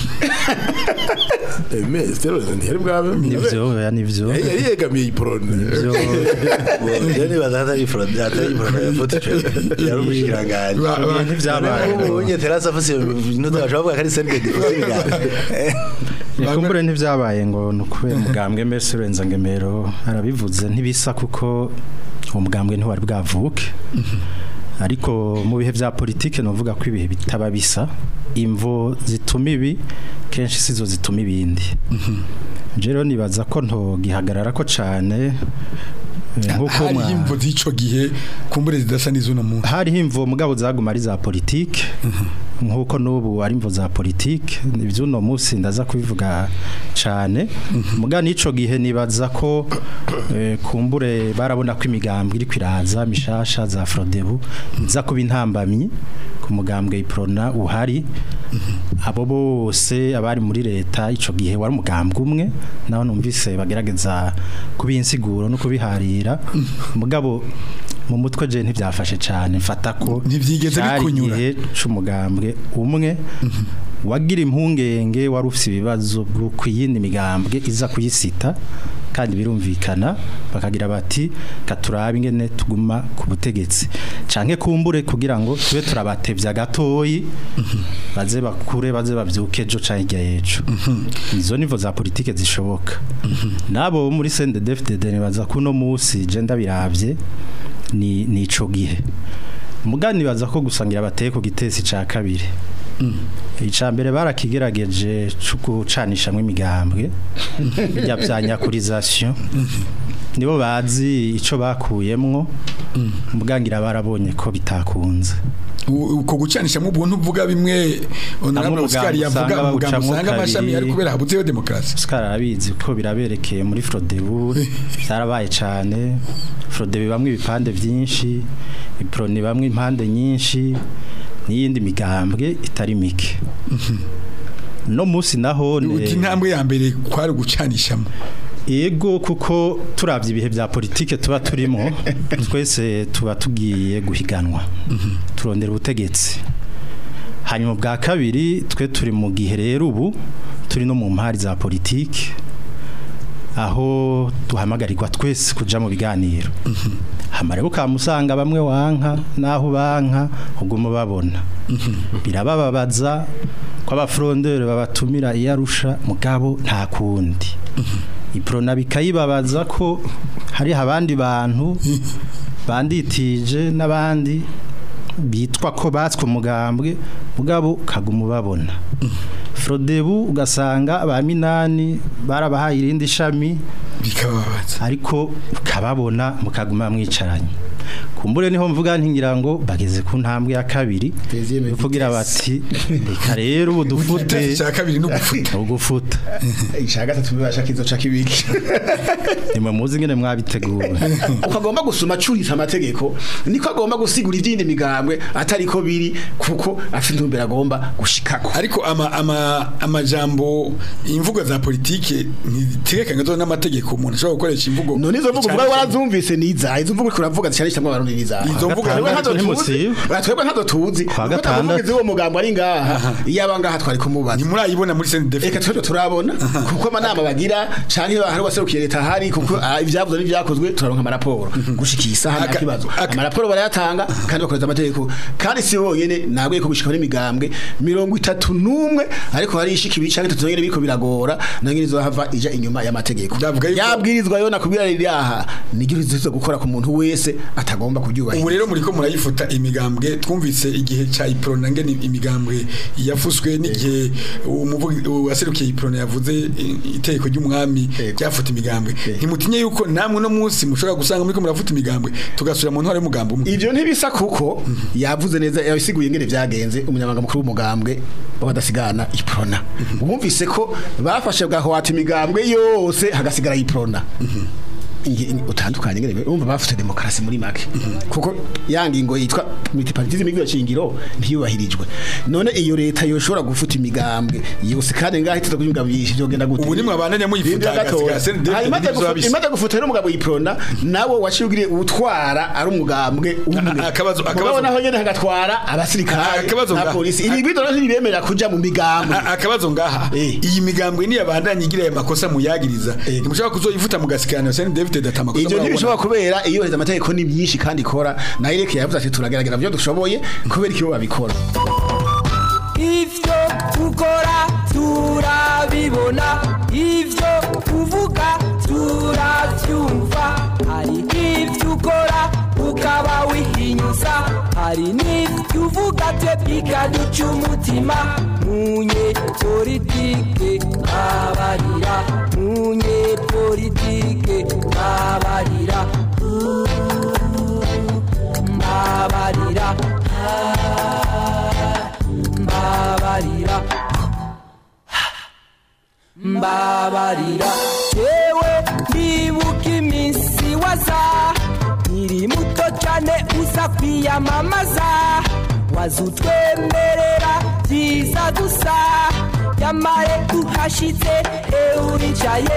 emeze rero ntiyari bwabe nivyo oya nivyo yari yari yegamiye iporone nivyo rero nibaza hatari ifuro- hatari ifuro yafuta ico yari umushikiranganje Ba- ba- ntivyabaye ubunye terasa afise intuta bashobora kuvuga ko ari sende difuza imigambwe kumbure ntivyabaye ngo nukubera umugambwe mbese urenza ngemero arabivuze ntibisa kuko uwo mugambwe ntiwari bwavuke ariko mu bihe vya politike novuga ko ibihe bitaba bisa imvo zituma ibi kenshi sizo zituma ibindi je rero nibaza ko ntogihagarara ko cane eh, nkuko hari mwa- imvo z'ico gihe kumbure zidasa n'izuno munsi hariho imvo mugabo zaguma ari za politike nkuko n'ubu ari imvo za politike iby'uno munsi ndaza kubivuga cyane muga n'ico gihe nibaza ko eh, kumbure barabona ko imigambwe iri kwiraza mishasha za Frodebu iza kuba intambamyi ku mugambwe iprona uhari abo bose abari muri leta ico gihe wari umugambwe umwe naho numvise bagerageza kubinsiguro no kubiharira mugabo mu mutwe je ntivyafashe cyane mfata ko Ntivyigeze cari bikunyura. igihe c'umugambwe umwe wagira impungenge wari ufite ibibazo ku yindi migambwe iza kuyisita kandi birumvikana bakagira bati katurabe ingene tuguma ku butegetsi canke kumbure kugira ngo tube turabatevya gatoyi baze bakure baze bavyuke ejo canke hirya y'ejo izo nivo za politike zishoboka nabo bo muri CNDD-FDD nibaza ko uno musi je ndabiravye ni nico gihe mugani baza ko gusangira bateye ku gitesi ca kabiri icya mbere barakigerageje cyo gucanishamwo imigambwe bijya bya nyakurizasiyo nibo bazi icyo bakuyemwo mugangira barabonye ko bitakunze U- uko gucanishamo ubuntu uvuga bimwe honorable Hamwe Oscar umugambi yavuga usanga umugambi bawucamwo usanga amashami kabiri. ari kubera habuzeyo demokarasi Oscar arabizi ko biraberekeye muri Frodebu byarabaye cyane Frodebu bamwe ibipande byinshi iproni bamwe impande nyinshi n'iyindi migambwe itari mike no musi naho ne- intambwe ya mbere kwari gucanishamo Ego kuko turavye ibihe vya politike tuba turimo twese tuba tugiye guhiganwa turondera ubutegetsi hanyuma bwa kabiri twe turi mu gihe rero ubu turi no mu mpari za politike aho duhamagarirwa twese kuja mu biganiro hamarebo kamusanga bamwe wanka naho banka uguma babona birabababaza ko abafrondere babatumira iyo arusha mugabo nta kundi iprona bikayibabaza ko hari abandi bantu banditije n'abandi bitwa ko batswe umugambwe mugabo kaguma ubabona Frodebu ugasanga ba minani barabahaye irindi shami bikababaza ariko ukababona mukaguma mwicaranye ku kumbure niho mvuga ntingira ngo bageze ku ntambwe ya kabiri Deuxième yo kugira bati reka rero ubu dufute Igitasi cya kabiri ni ugufuta ugufuta icya gatatu bibasha kizoca kibiki nimwe muzi ngene mwabiteguye uko agomba gusoma acuritse amategeko niko agomba gusigura ibyindi migambwe atari ko biri kuko afite intumbero agomba gushikako ariko ama ama amajambo imvugo za politike ntitegekanye zo n'amategeko umuntu ashobora gukoresha imvugo none izo mvugo uvuga warazumvise niza izo mvugo kuravuga cyane cyane abarundi niza Izo mvugo Twebwe gatandatu ntazo tuzi. ntimusiba. twebwe ntazo tuzi Kwa Kuko gatandatu. atamuvugizi w'uwo mugambo ari ngaha iyo aba ngaha twari kumubaza ntimurayibona muri Eka CNDF twebwe turabona kuko amanama bagira canke hari waserukiye leta hari kuko ah, ivyavuze n'ivyakozwe turaronka amaraporo gushika isaha nta Aka- kibazo aka- amaraporo barayatanga kandi bakoreza amategeko kandi si bonyene nabwiye ko gushika n'imigambwe mirongo itatu n'umwe ariko hari ishika ibice canke itatu nyene biriko biragora nangene izohava ija inyuma y'amategeko Ndavuga yuko- yabwirizwa yo nakubwira riri aha nigyo rizoza gukora ku muntu wese atagomba ubu kubyubahiriza rero muriko murayifuta imigambwe twumvise igihe ca iprona ngene imigambwe yafuswe n'igihe umuvugi waserukiye iprona yavuze i- itegeko ry'umwami Yego. ryafuta imigambwe Yego. ntimutinye yuko namwe no munsi mushobora gusanga muriko murafuta imigambwe tugasubira mu ntwaro y'umugambi umwe Ivyo ntibisa kuko yavuze neza yabisiguye ngene vyagenze umunyamabanga mukuru w'umugambwe w'abadasigana iprona bumvise ko bafashe bwahwata imigambwe yose hagasigara iprona Inge- inge- utandukanye ngene umva bafite demokarasi muri make kuko ya ngingo yitwa multipartisme y'ibyo shingiro ntiyubahirijwe none iyo leta yoshobora gufuta imigambwe yose kandi ngaho iteza kugira imigambwe yinshi byogenda gute Ubu nimwe abandanya muyifuta, Rindira gatoya. hagasigara CNDF Hanyuma n'ibizoba imaze bisa. gufu- imaze gufuta rero umugabo yiprona nawo wacibwire utwara ari umugambwe umwe A- akabazo- akabazo- Mugabo naho nyene hagatwara abasirikare Akabazo na ngaha. polisi ibi bidoro ntibibemerera kuja mu migambwe A- akabazo ngaha Eh. iyi migambwe ni yabandanya igira aya makosa muyagiriza Eh. ntimushobora kuzoyifuta mugasikana CNDF data amakosa ivyo murabona. ntibishobora kubera iyo heza amategeko ni myinshi kandi ikora nayo reke yavuze ati turagerageza byo dushoboye kubera ikibo babikora ivyo ukora turabibona ivyo uvuga turavyumva hari ivyo ukora ukaba wihinyuza hari n'ivyo uvuga twe bikaduca umutima munye politike abarira munye politike abarira mbabarira mbabarira mbabarira yewe ndibuka iminsi waza nkiri muto cyane uza kwiyamamaza waza utwemerera byiza gusa yamare uhashitse euricaye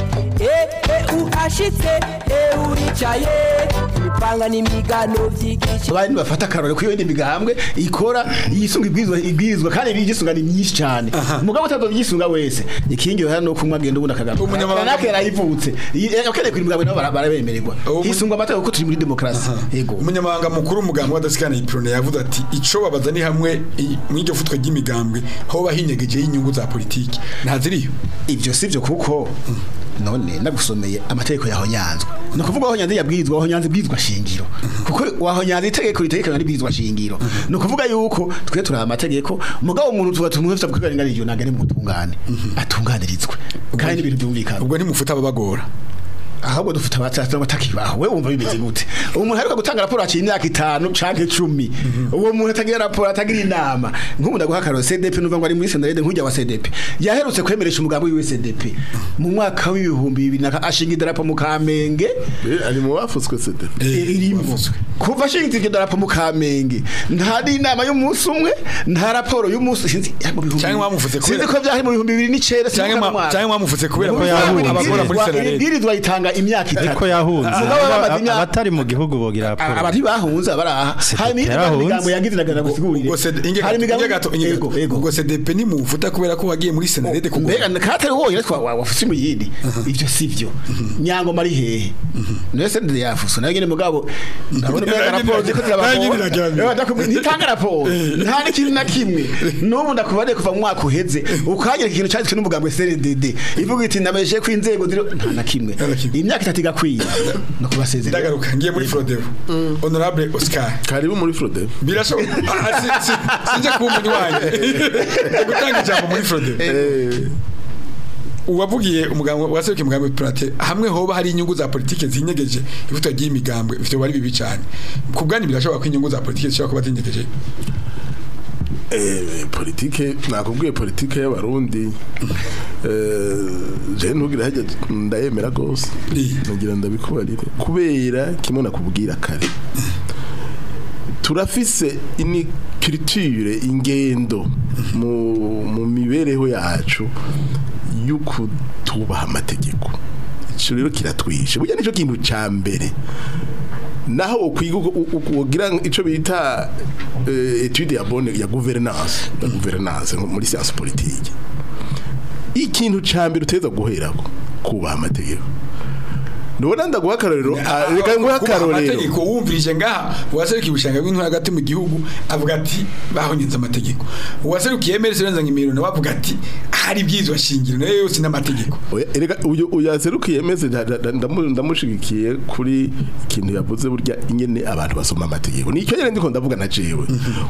e uhashitse euricaye imipanga n'imigano by'igice abandi bafata akarore ku yindi migambwe ikora yisunga ibwirizwa ibwirizwa kandi ibigisunga ni myinshi cyane umugabo utazobyisunga wese ikingi hano no kumwa agenda ubundi akagaruka Umunyamabanga- nake yarayivutse akeneye kuri migambwe nabo bara- barabemererwa Ubu- hisungwa amategeko kuko turi muri demokarasi yego umunyamabanga mukuru w'umugambi w'adasikana iprone yavuze ati ico babaza ni hamwe i- mw'iryo futwa ry'imigambwe hoba hinyegejeho inyungu za politiki ntaziriyo ibyo si byo kuko none nagusomeye amategeko yahonyanzwe ni ukuvuga wahonyanze yabwirizwa wahonyanze ibwirizwa shingiro kuko wahonyanze itegeko ritegekana n'ibwirizwa shingiro ni ukuvuga yuko twe turi amategeko mugabo umuntu tuba tumufite kubirenganirije ntabwo ari mu butungane atunganirizwe kandi n'ibintu byumvikana ubwo ntimufuta ababagora ahubwo dufite abatatu batakibaho we wumva bimeze gute umuntu aheruka gutanga raporo haciye imyaka itanu canke cumi uwo muntu atagira raporo atagira inama nk'ubu ndaguha akaroro CDP nuva ngo ari muri senarede nk'ujya wa CDP yaherutse kwemeresha umugambi wiwe CDP mu mwaka w'ibihumbi bibiri na ka- ashinga idarapo mu Kamenge Eh, ari mu bafutswe sede irimo kuva ashinga iryo darapo mu Kamenge nta n'inama y'umunsi umwe nta raporo y'umunsi sinzi ya mu bihumbi Canke mwamuvutse kubera- sinzi ko byari mu bihumbi bibiri n'icenda Canke sinzi mwa- ko mwaka. canke mwamuvutse kubera Mu ko bihumbi yahunze. bibiri Abagora muri ibwirizwa- Senarede. ibwirizwa itanga imyaka itatu ariko yahunze Mugabo bamaze Aba- imyaka- abatari mu gihugu bogira raporo abari bahunze baraha C'était hari imyaka yarahunze. imigambo yagize nagana gusigurire ubwo sed- inge hari gato- imigambo inge gato- inge gato. yego yego ubwo CDP ntimufuta kubera ko wagiye muri senarede kugora mbega katari wowe twa wafuse mu yindi ivyo sivyo nyango mari hehe nese ndi yafuso nayo nyene mugabo ndabona mbega Nanjye raporo ziko niragira- nanjye niragira. zirabako ntitanga raporo nta n'ikintu na kimwe n'ubu ndakubariye kuva mu mwaka uheze ukanyereka ikintu cyanditswe n'umugambwe CRDD ivuga iti nameje ko inzego ziri nta na kimwe Nta na kimwe. imyaka itatu igakwiye no kubasezerera ndagaruka ngiye muri Frodevo honorable Oscar karibu muri Frode birashoboka Ah, si- si- sinje kuba umunywanyi Ndi gutanga ijambo muri Frodevo uwavugiye umugambwe waserukiye umugambwe Prate hamwe hoba hari inyungu za politike zinyegeje ivuta ry'imigambwe ivyo bari bibi cyane ku bwanyu birashobora ko inyungu za politike zishobora kuba zinyegeje Eh, politike nakubwiye politike y'abarundi eh, je ntugira hajya ndayemera gose Eh. nagira ndabikubarire kubera kimwe nakubwira kare turafise ini culture ingendo mu, mu mibereho yacu yuko tubaha amategeko ico rero kiratwishe burya nico kintu ca mbere naho ukwiga ugira ico bita eh, etude ya bonne ya gouvernance ya gouvernance nko muri science politique ikintu ca mbere uteza guherako kubaha amategeko ndabona ndaguha akarorero ah, reka nguhe Kubaha akarorero amategeko wumvirije ngaha uwaserukiye ubushanga bw'intwaro hagati mu gihugu avuga ati bahonyenze amategeko uwaserukiye emerese urenza nk'imiro nawe avuga ati hari ibyizwa shingiro nayo yose n'amategeko Oya, erega uyu uyaserukiye meze nda- nda- ndamu- ndamushigikiye kuri ikintu yavuze burya ingene abantu basoma amategeko nicyo nyene ndiko ndavuga na jewe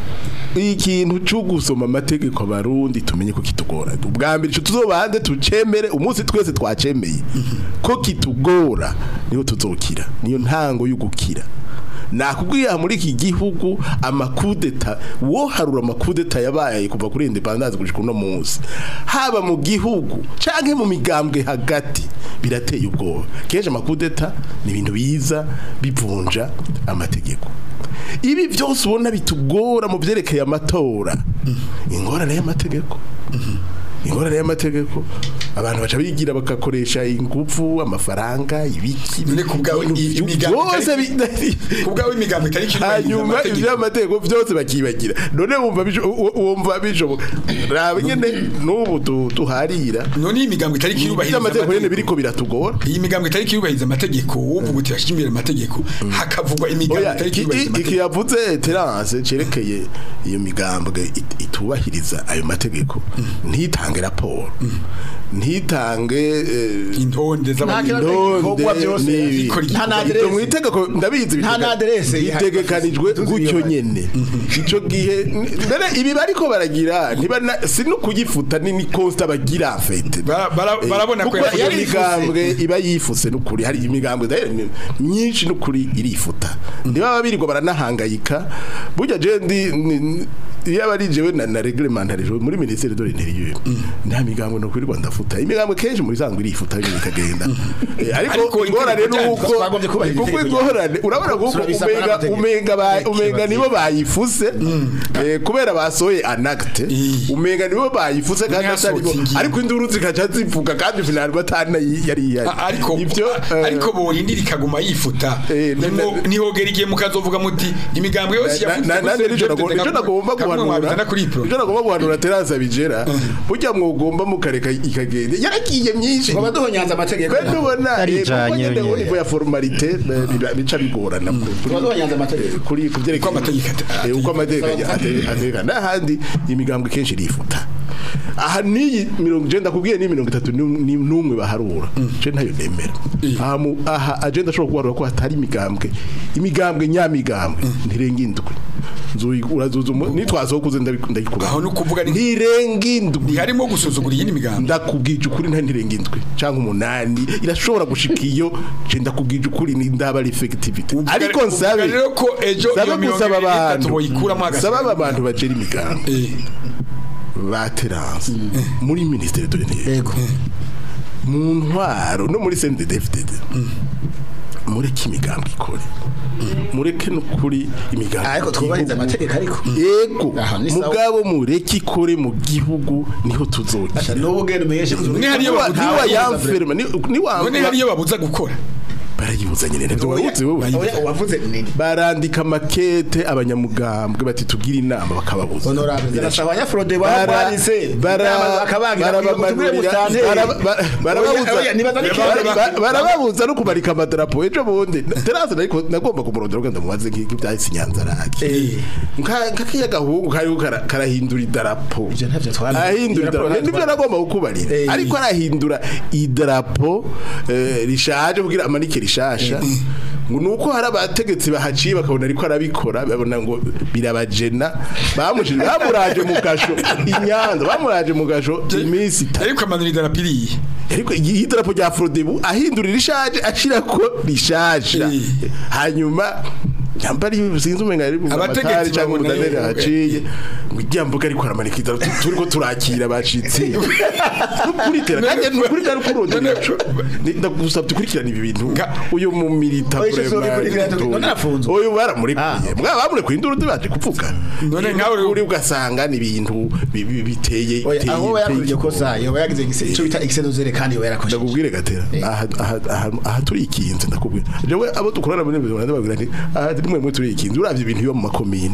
ikintu cyo gusoma amategeko abarundi tumenye ko kitugora ubwa mbere ico tuzobanze tucemere umunsi twese twacemeye ko kitugora niho tuzokira niyo ntango yo gukira nakubwiye muri iki gihugu amakudeta wo harura amakudeta yabaye kuva kuri independence gushika uno munsi haba mu gihugu canke mu migambwe hagati birateye ubwoba kenshi amakudeta ni ibintu biza bivunja amategeko ibi byose ubona bitugora mu byerekeye amatora ingorane y'amategeko ingorane y'amategeko abantu baca bigira bagakoresha ingufu amafaranga ibiki none ku bwawe ibintu i- byo- imigambi byose itari- bi- ku bwawe imigambi itari kirubahiriza hanyuma amategeko. iby'amategeko byose bakibagira none wumva bisho- u- wumva bishoboka raba nyene n'ubu tu- tuharira none iyi migambi itari kirubahiriza iby'amategeko nyene amategeko biriko biratugora iyi migambi itari kirubahiriza amategeko wovuga uti yashyize imbere amategeko hakavugwa imigambi Oya, itari iki- kirubahiriza iki amategeko yavuze terance cerekeye iyo migambwe it- itubahiriza ayo mategeko ntitange raporo ntitange eh, intonde z'abantu Nta indonde ibikorwa byose n'ibi. bikora nta na Ibyo aderese. mu itegeko ndabizi Nta na aderese ihari. bitegekanijwe Tuzi gutyo iyo nyene ico gihe mbere ibi bariko baragira ntibana si no kugifuta ni ni constat bagira fete Bara- bara- barabona ko kuko yafuze. iyo migambwe iba yifuse n'ukuri hari imigambwe d'ailleurs ni- myinshi n'ukuri irifuta ntibaba birirwa baranahangayika burya je ndi ni- iyo aba ari jewe na, na reglementarije muri ministère de l'intérieur nta migambwe no kwirirwa ndafuta imigambwe kenshi muri sanzwe irifuta nyine ikagenda Eh, ariko Ariko ingorane itegeko ryacu nuko twagombye kubahiriza kuko itegeko ingorane urabona kuko Turabisabwa umenga n'amategeko. umenga ba- umenga nibo bayifuse eh, kubera basohoye anacte Eh. umenga nibo bayifuse kandi Umwe atari bo yasohotse ingingo. ariko induru zikaca zivuga kandi finali batana yari yari A- ariko ibyo eh, ariko borindira ikaguma yifuta Eh, na- Nimwo- na- nihogera igihe mukazovuga muti imigambwe yose na- na- nanjye nico nago- nico nagomba guhanura kuri pro nico nagomba guhanura terasa bijera burya mwogomba mukareka ikagenda yaragiye myinshi ngo baduhonyanze amategeko Kwe nubona Yarijanye eh, kuko nyene nyene. nivo ya formalite eh, biba- bica bigorana kuri- baduhonyanze amategeko kuri kuvyerekeye Uko amategeko ate- Eh, uko amategeko ategeka n'ahandi imigambwe kenshi irifuta aha niyi mirongo ijenda kubwiye ni mirongo itatu n'um- ni- n'umwe baharura je ntayo nemera aha mu- aha agenda ashobora kubarura ko hatari imigambwe imigambwe nyamigambwe ntirenga indwi Nzoyi- urazuza umu- nitwazokuze ndayikura Aho ni ukuvuga ni- ntirenga indwi ntiharimo gusuzugura iyindi migambi ndakubwije ukuri nta ntirenga indwi cyangwa umunani irashobora gushika iyo je ndakubwije ukuri ni ndaba ari effectivity Uvuga- ariko uvuga nsabe rero ko ejo nsabe iyo mirongo gusaba ibiri n'itatu abantu boyikuramo hagati saba abantu bacera imigambi Eh, ba terance muri ministere de l'intérieur yego mu ntwaro no muri CNDD-FDD mureke imigambi ikore mureke nukuri imigambi ariko twubahiriza igihugu- amategeko ariko yego Aha, ni sawa. mugabo mureke ikore mu gihugu niho Asha, tuzokira n'ubu ugenda umenyeshe Mwe hariyo niwa babuza- niwa yamferma ni niwa none hariyo babuza gukora barayibuza nyine nabyo wabuze wowe Oya, wavuze nini barandika makete abanyamugambwe bati tugira inama bakababuza honorable zirasaba abanyafrode Bara- baranditse bara- barabamanurira- bara- bara- barababuza bara- bara- barababuza no kumarika amadarapo ejo bundi terase ariko nagomba kumurondera ugenda mubaze nk'ibyo byahise inyanzarake nk'akiya gahungu kariho kara- karahindura idarapo Ivyo ntavyo twari- ahindura idarapo idarapo nibyo nagomba kukubarira Eh. ariko arahindura idarapo eh, rishaje kugira amanike rishasha ngo nuko hari abategetsi bahaciye bakabona ariko arabikora babona ngo birabajena bamushije bamuraje mu gasho inyanza bamuraje mu gasho iminsi itatu ariko amanura idarapo iriye ariko iyi idarapo rya Frodebu ahindurira ishaje ashira ko rishaje Eh. hanyuma yambari sinzi umenga ari Abategetsi amatari cyangwa babona umudaneri yuko- haciye ngo iryambuka ariko aramanika idarapo tu- turiko turakira abashitsi nukuri tera kandi nukuri kandi kurondera ndagusabye ukurikirana ibi bintu Nga- uyu mu milita Oya, icyo zobikurikirana, vraiment none arafunzwe. uyu baramurekuye Ah. mwa bamurekuye induru baje kuvuga None nkawe uri- uri ugasanga ni ibintu bi- bi- biteye Oya, biteye- aho yakoze iryo biteye kosa yoba yagize igise- ico bita excedozere kandi yoba yarakoze ndakubwire gatera aha aha- aha- aha turi ikinze ndakubwira jewe abo dukorana muri byo ndababwira nti aha rimwe mwe turi ikinze uravye ibintu biba mu makomine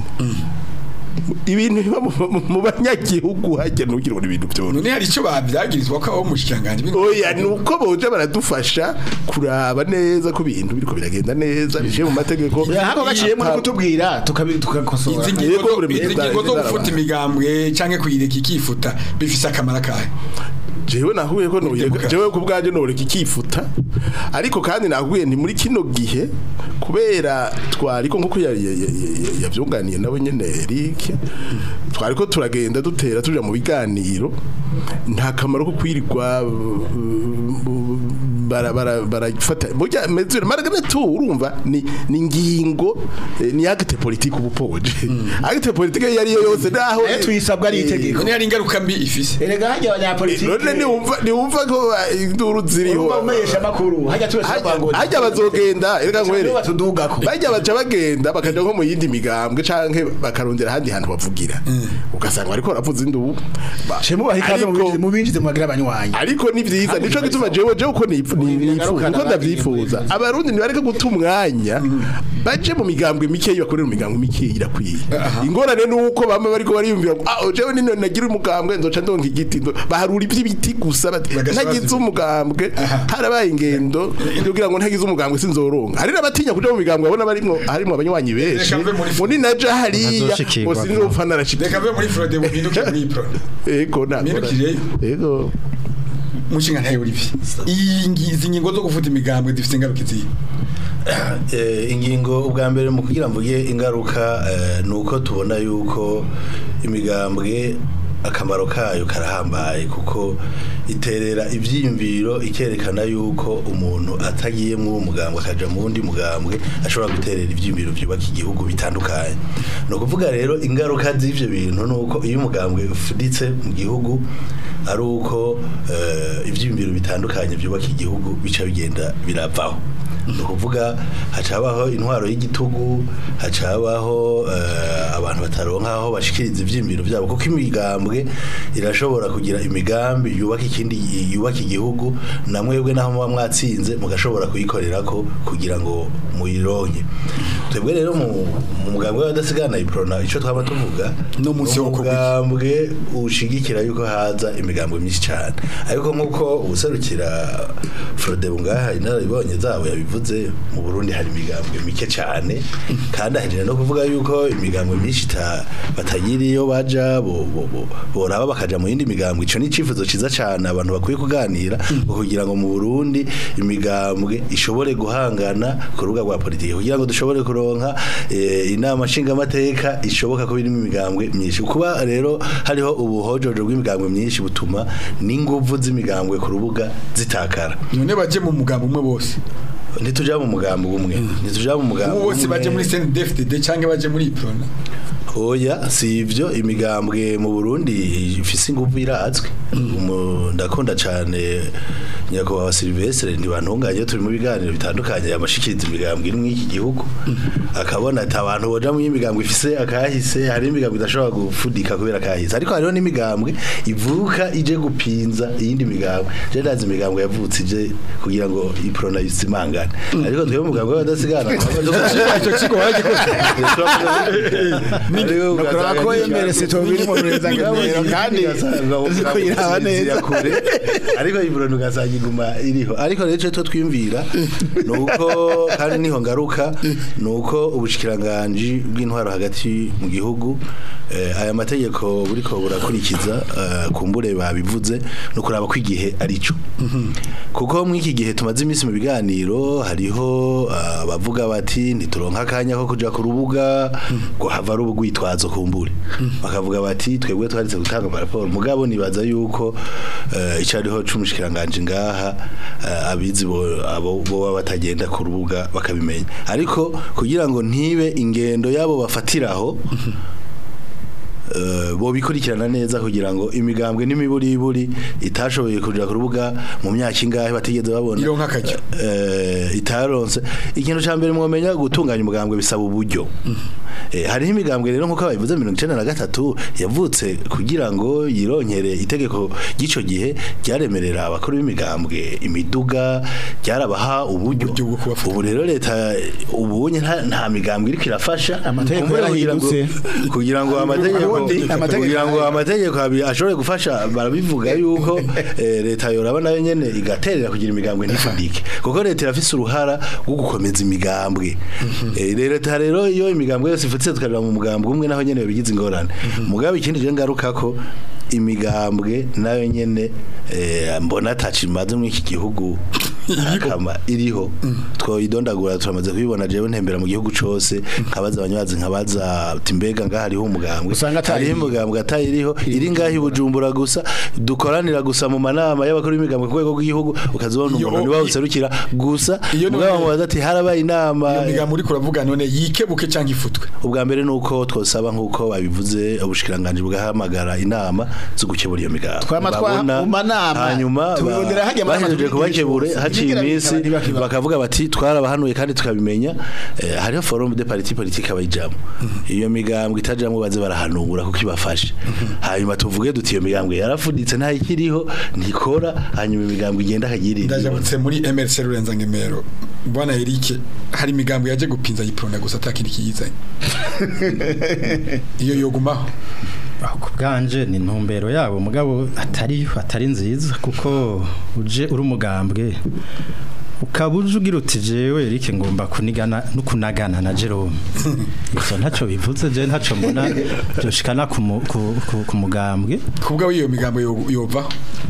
ibintu biba mu- mu- mu banyagihugu hajya ntukire ngo ibintu byone none hari icyo babyagirizwa ko abo mushikanganje oya ni uko boje baradufasha kuraba neza ko ibintu biriko biragenda neza bije mu mategeko hako gaciyemo no kutubwira tukabi- tukakosora izi Yego, ngingo zo- buri izi mwenda ngingo zo zarabaye. gufuta imigambwe canke kuyireka ikifuta bifise akamaro kahe jewe nahuye ko noye Demokarasi. jewe ku bwanje noreka ikifuta ariko kandi nahuye ni muri kino gihe kubera twariko nkuko ya- ya- ya- ya- yavyunganiye nawe nyene Eric twariko turagenda dutera tuja mu biganiro nta kamaro ko kwirirwa uh, bara bara barafata burya mezure maragana tu urumva ni ni ngingo eh, ni acte politique ubupoje acte politique yari yo yose naho Eh, tuyisabwa ari itegeko. none hari ingaruka mbi ifise erega hajya abanyapolitike none niwumva niwumva ko uh, induru ziriho urumva umesha makuru hajya twese Hajya- hajya bazogenda erega ngwere batudugako bajya baca bagenda bakaja nko mu yindi migambwe canke bakarondera ahandi hantu bavugira ugasanga bariko baravuza indubu Ba- shemu bahikaze ariko- mu binjize mu bagira abanywanyi ariko ni vyiza nico gituma jewe jewe uko nipfu- ni- nifuza Bigarukana uko ndavyifuza abandi abarundi nibareke guta umwanya baje mu migambwe mikeyi bakorera mu migambwe mikeyi irakwiye ingorane nuko bama bariko bariyumvira ngo ah jewe nino nagira umugambwe nzoca ndonka igiti ndo- baharura ivy'ibiti gusa bati Bagasaba ntagize zibiti. umugambwe harabaye ingendo kugira ngo ntagize umugambwe sinzoronka hari n'abatinya kuja mu migambwe abona barimwo harimwo abanywanyi benshi Reka mve muri ngo ninaja hariya Ntazoshikirwa. ngo sinzopfa reka narashikirwa mve muri frode buhinduke muri pro ego nakora Mpindukireyo. ego mushinga ntayo Olivier iyi ngi- izi ngingo zo gufuta imigambwe zifise ingaruka izihe Eh, ingingo ubwa mbere mu kugira mvuge ingaruka eh, ni uko tubona yuko imigambwe akamaro kayo karahambaye kuko iterera ibyiyumviro ikerekana yuko umuntu atagiye muri uwo mugambwe akaja mu wundi mugambwe ashobora guterera ibyiyumviro byubaka igihugu bitandukanye ni ukuvuga rero ingaruka z'ivyo bintu ni uko iyo umugambwe ufuditse mu gihugu ari uko eh, ivyiyumviro bitandukanye byubaka igihugu bica bigenda biravaho ni ukuvuga hacabaho intwaro y'igitugu hacabaho eh, abantu bataronka aho bashikiriza ivyiyumviro byabo kuko imigambwe irashobora kugira imigambi yubaka ikindi yubaka igihugu na mwebwe naho muba mwatsinze mugashobora kuyikorerako kugira ngo muyironke twebwe rero mu mu mugambwe w'abadasigana iprona ico twaba tuvuga No munsi ni wo kuguki. umugambwe ushigikira yuko haza imigambwe myinshi cyane ariko nk'uko ubuserukira Frodebu ngaha inararibonye zabo yabivuze mu Burundi hari imigambwe mike cyane kandi ahejeje no kuvuga yuko imigambwe myinshi ita- batagira iyo baja bo- bo- bo- boraba bakaja mu yindi migambwe ico ni icifuzo ciza cyane abantu bakwiye kuganira ngo kugira ngo mu Burundi imigambwe ishobore guhangana ku rubuga rwa politiki kugira ngo dushobore kuronka eh, inama nshingamateka ishoboka ko birimo imigambwe myinshi kuba rero hariho ubuhojojo bw'imigambwe myinshi butuma n'inguvu z'imigambwe ku rubuga zitakara none baje mu mugambo umwe bose ntituja mu mugambo umwe ntituja mu mugambo ubu bose baje muri CNDD-FDD canke baje muri Prona oya si ivyo imigambwe mu Burundi ifise inguvu irazwi Umu- ndakunda cane nyakubahwa Silvestre ntibantunganye turi mu biganiro bitandukanye yamashikiriza imigambwe iri muri iki gihugu akabona ati abantu boja mu imigambwe ifise akahise hari imigambwe idashobora gufudika kubera akahise ariko hariho n'imigambwe ivuka ije gupinza iyindi migambwe je ndazi imigambwe yavutse ije kugira ngo iprona yisimangane ariko twebwe umugambwe w'abadasigana icyo kigo waragikoze Nukuraba ko yemere sito biri mu rurenzanganiro kandi ko iraba neza. kure ariko iburano ugasanga iguma iriho ariko rero icyo twiyumvira ni uko kandi niho ngaruka ni uko ubushikiranganje bw'intwaro hagati mu gihugu eh, aya mategeko buriko burakurikiza eh, kumbure babivuze no kuraba ko igihe arico kuko muri iki gihe tumaze iminsi mu biganiro hariho ah, abavuga bati ntituronka akanya ko kuja ku rubuga ngo hava ari ubugwitwazo kumbure bakavuga bati twebwe twaritse gutanga amaraporo mugabo nibaza yuko eh, ico ariho c'umushikiranganje ngaha eh, abizi bo abo boba batagenda ku rubuga bakabimenya ariko kugira ngo ntibe ingendo yabo bafatiraho eh, bo bikurikirana neza kugira ngo imigambwe n'imiburiburi itashoboye kuja ku rubuga mu myaka ingahe batigeze babona Ironka akaryo. eh, itaronse ikintu ca mbere mwomenya gutunganya umugambwe bisaba uburyo Eh, hariho imigambwe rero nkuko babivuze mirongo icenda na gatatu yavutse kugira ngo yironkere itegeko ry'ico gihe ryaremerera abakuru b'imigambwe imiduga ryarabaha uburyo Uburyo bwo kubafata. ubu rero leta ubunye nta, nta migambwe iriko irafasha Amategeko Kumbure kugira ngo- yarahindutse. kugira ngo amategeko Ubundi amategeko kugira ngo amategeko abi- ashobore gufasha barabivuga yuko eh, leta yoraba nayo nyene igaterera kugira imigambwe ntifundike kuko leta irafise uruhara rwo gukomeza imigambwe Eh, leta rero iyo imigambwe yose ifutse tukarira mu mugambwe umwe naho nyene bigize ingorane mugabe ikindi je ngaruka ko imigambwe nayo nyene eh, mbona atacimaze muri iki gihugu akama iriho twoyidondagura turamaze kubibona jewe ntembera mu gihugu cose nkabaza abanyazi nkabaza ati mbega ngaha hariho umugambwe Usanga atari- hariho umugambwe atayiriho iri ngaho i bujumbura gusa dukoranira gusa mu manama y'abakuru b'imigambwe ku rwego rw'igihugu ukazibona Iyo- umuntu niwe userukira gusa Iyo none- mugabo mubaza ati harabaye inama iyo migambo uriko uravuga none yikebuke cyangwa ifutwe ubwa mbere nuko twosaba nkuko babivuze ubushikiranganje bwahamagara inama zo gukebura iyo migambo Twama twa- Babona, mu manama, hanyuma tubibonera hajya mu nama bahejeje kubakebure tubibwira haciye ibishobotse. iminsi Ibigira bikaba bakavuga bati twarabahanuye kandi tukabimenya eh, hariho forum de parti politique abayijamo iyo migambwe itajamwe baze barahanura kuko ibafashe hanyuma tuvuge duti iyo migambwe yarafuditse nta ikiriho ntikora hanyuma imigambwe igenda akagirinda ndajabutse muri MRC Rurenza Ngemero bwana Eric hari imigambo yaje gupinza yiprona gusa atakindi kiyizanye iyo yogumaho aho ku bwanje ni intumbero yabo mugabo atari atari nziza kuko uje uri umugambwe ukaba uje ugira uti jewe Eric ngomba kunigana no kunagana na Jerome ivyo ntaco bivuze je ntaco mbona byoshikana ku mu- ku- ku- ku mugambwe kubwa iyo migambo yo- yovaho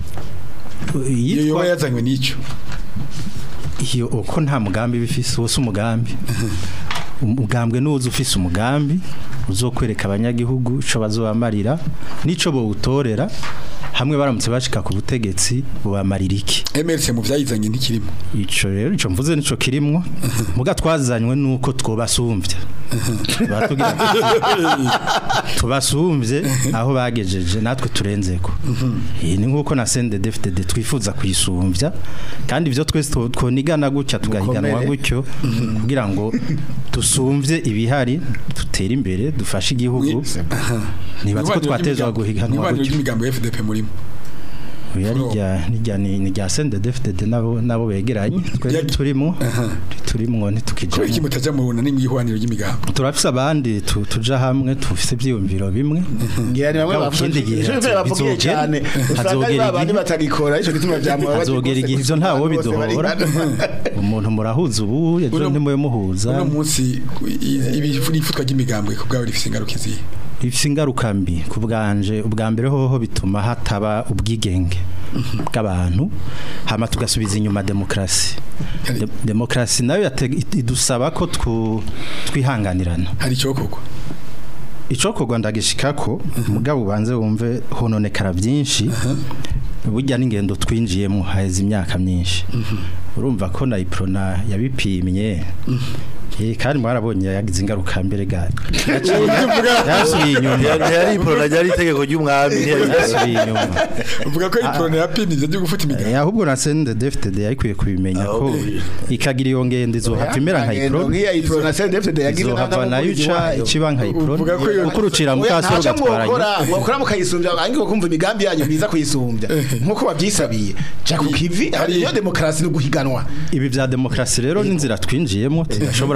iyo Yitwa- yoba yazanywe n'icyo iyo uko nta mugambi bifise wose umugambi umugambwe nuza ufise umugambi uzokwereka abanyagihugu ico bazobamarira nico bowutorera hamwe baramutse bashika ku butegetsi bubamarira iki MRC mu vyayizanye ntikirimo ico rero ico mvuze nico kirimwo muga twazanywe nuko twobasumbye Batubwira ati, tubasumbye aho bagejeje natwe turenzeko iyi ni nkuko na CNDD-FDD twifuza kuyisumbya kandi ivyo twese two- twonigana gutya tugahiganwa Mukomere. gutyo kugira ngo dusumvye ibihari dutere imbere dufashe igihugu nibaza ko twatezwa guhiganwa Nibaniro gutyo ry'imigambo ya FDP murimo Oya, nirya nirya ni ni rya CNDD-FDD nabo nabo begeranye twe Ya- turimo turimwo kubera iki ntitukijamo mutaja mu bunani mu ihwaniro ry'imigambo turafise abandi tu- tuja hamwe tufise ivyiyumviro bimwe ngira ni bamwe Mugabo ikindi gihe bavuze bavugiye bizogera- cyane usanga ari hazogera babandi igihe- batagikora ico gituma byamuba hazogera igihe ivyo ntawo biduhora umuntu murahuza ubu ejo Uno- ntimuye muhuza uno munsi i- ibi ifutwa ry'imigambwe ku bwawe rifise ingaruka izihe bifise ingaruka mbi ku bwanje ubwa mbere hoho bituma hataba ubwigenge bw'abantu hama tugasubiza inyuma demokrasi De- demokrasi nayo yate- idusaba ko twu- twihanganirana hari icyokorwa icokorwa ndagishikako mugabo ubanze wumve hononekara byinshi burya n'ingendo twinjiyemo haheze imyaka myinshi urumva ko na iprona yabipimye Eh, kandi mwarabonye yagize ingaruka mbere ga yasubiye inyuma ntiyari iporona ryari itegeko ry'umwami ntiyari yasubiye inyuma uvuga ko iprone yapinije byo gufuta imigambo Eh, ahubwo na CNDD-FDD yarikwiye kubimenya ko ikagira iyo ngendo izohava imera nka iprona nkiya ipro na CNDD yagize izohava nayo ica ikiba nka iprona Uvuga ko iyo- kuko urucira mukasoro ugatwara mwokora mwokora mukayisumbya angiye kumva imigambi yanyu biza kuyisumbya nkuko babyisabiye ja ku kivi hari iyo demokarasi no guhiganwa ibi bya demokrasi rero n'inzira twinjiyemo tudashobora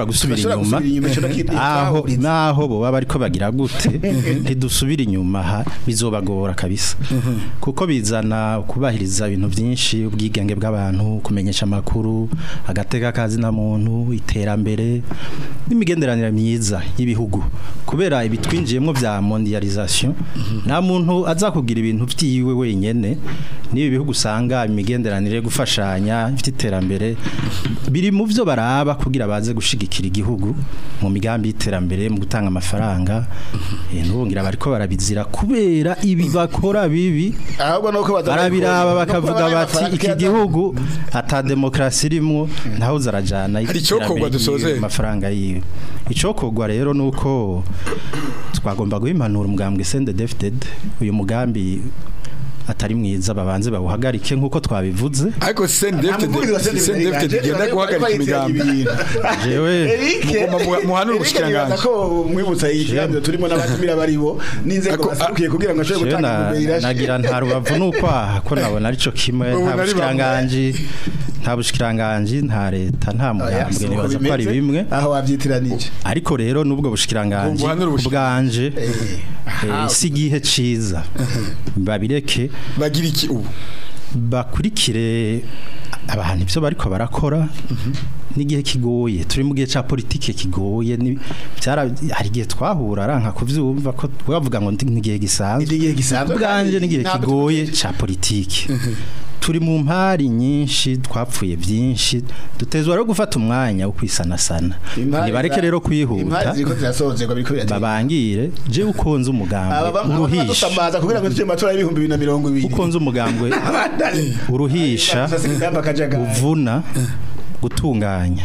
gusubira Tudashobora inyuma gusubira inyuma, ico nakita- aho twahuriza. naho bo baba ariko bagira gute ntidusubira inyuma ha bizobagora kabisa kuko bizana kubahiriza ibintu byinshi ubwigenge bw'abantu kumenyesha amakuru agateka kazi na muntu iterambere n'imigenderanire myiza y'ibihugu kubera ibitwinjiyemo bya mondialisation nta muntu aza kugira ibintu byiwe wenyene n'ibi bihugu usanga imigenderanire yo gufashanya ifite iterambere biri mu byo baraba kugira baze gushigikira igihugu mu migambi y'iterambere mu gutanga amafaranga eh, n'ubungira bariko barabizira kubera ibi bakora bibi ahubwo nuko baza barabiraba bakavuga nuko bati amafaranga iki yaza- gihugu ata demokrasi irimo ntaho zarajana Hari icokorwa dusoze. amafaranga yiwe icokorwa rero nuko twagomba guha impanuro umugambwe Sende Defted uyu mugambi atari mwiza babanze bawuhagarike nkuko twabivuze ariko Saint David Saint David genda guhagarika imigambi jewe Mugomba muha- muhanure ubushikiranganji. ko mwibutsa iyi kiganiro turimo n'abatumira baribo n'inzego Ako- basukiye kugira ngo ashobore jewe gutanga na- intumbero nagira nta rubavu n'ukwaha ko nabona arico kimwe Ubu nta nari bushikiranganji nta bushikiranganji nta leta nta mugambwe nibaza ko ari bimwe aho wabyitiranije ariko rero nubwo bushikiranganji Ubuhanura ubushik- ubwanje eh, si igihe ciza babireke bagira iki ubu bakurikire abantu ibyo bariko barakora n'igihe kigoye turi mu gihe cya politike kigoye ni- byara- hari igihe twahura aranka kuvyumva ko bavuga ngo ndi n'igihe gisanzwe N'igihe gisanzwe ubwanje kandi n'igihe ntabwo kigoye cya politike turi mu mpari nyinshi twapfuye byinshi dutezwa rero gufata umwanya wo kwisanasana ntibareke rero kwihuta impari ziriko zirasozerwa biriko biratera babangire je ukonze umugambi aba bamwe uruhisha badusamaza kugira ngo tujye mu matora y'ibihumbi bibiri na mirongo ibiri ukonze umugambwe uruhisha uvuna gutunganya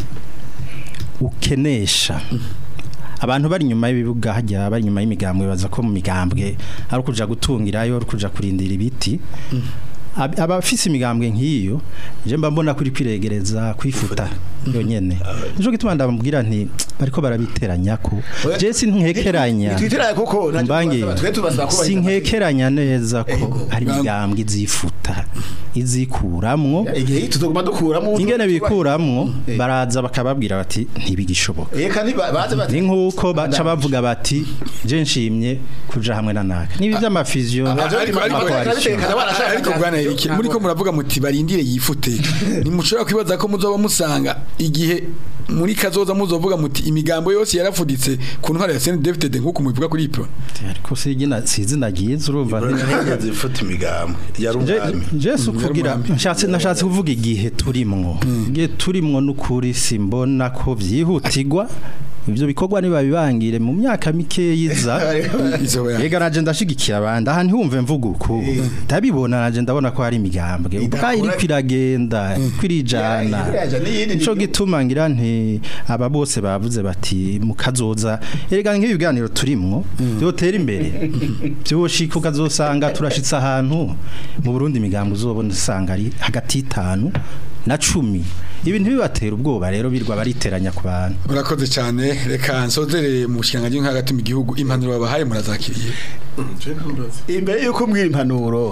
ukenesha abantu bari inyuma y'ibibuga hajya bari inyuma y'imigambwe baza ko mu migambwe ari ukuja gutungirayo ari ukuja kurindira ibiti Ab- abafise imigambwe nk'iyo je mba mbona kuri kwiregereza kwifuta yonyene nico gituma ndamubwira nti bariko barabiteranya ko je sinkekeranya twiteranya kuko ntacyo mbangi tubasaba, twe tubasaba kubahiriza sinkekeranya neza ko Ego. hari imigambwe izifuta izikuramwo igihe tuzoguma dukuramo ingene bikuramwo baraza bakababwira bati ntibigishoboka eka ntibaze bati ni nk'uko baca bavuga bati je nshimye kuja hamwe na naka nibi vy'amafizio ariko ariko barabitekana barashaka ariko bwana Eric muri ko muravuga muti barindire yifute nimushobora kwibaza ko muzoba musanga igihe muri kazoza muzovuga muti imigambo yose yarafuditse ku ntwara ya Saint David nkuko mubivuga kuri ipro ariko sigina sizina gize urumva ntihageze ifata imigambi yari umwami Jesu kugira nshatse nashatse kuvuga igihe turimwo igihe turimwo n'ukuri simbona ko vyihutirwa ivyo bikorwa nibabibangire mu myaka mike yiza izoba ya- Ega naje ndashigikira abandi aha ntiwumve mvuga uko ndabibona naje ndabona ko hari imigambwe ubwa iri kwiragenda kwirijana Iraja n'iyindi nico ni- gituma ngira nti aba bose bavuze bati mukazoza erega nk'ibi biganiro turimwo byotera imbere byoshika ukazosanga turashitse ahantu mu Burundi imigambwe uzobona usanga ari hagati y'itanu na cumi ibi ntibibatera ubwoba rero birwa bariteranya ku bantu urakoze cyane reka nsozere mu bushikanganje nka hagati mu gihugu impanuro babahaye murazakiriye imbere yuko mbwira impanuro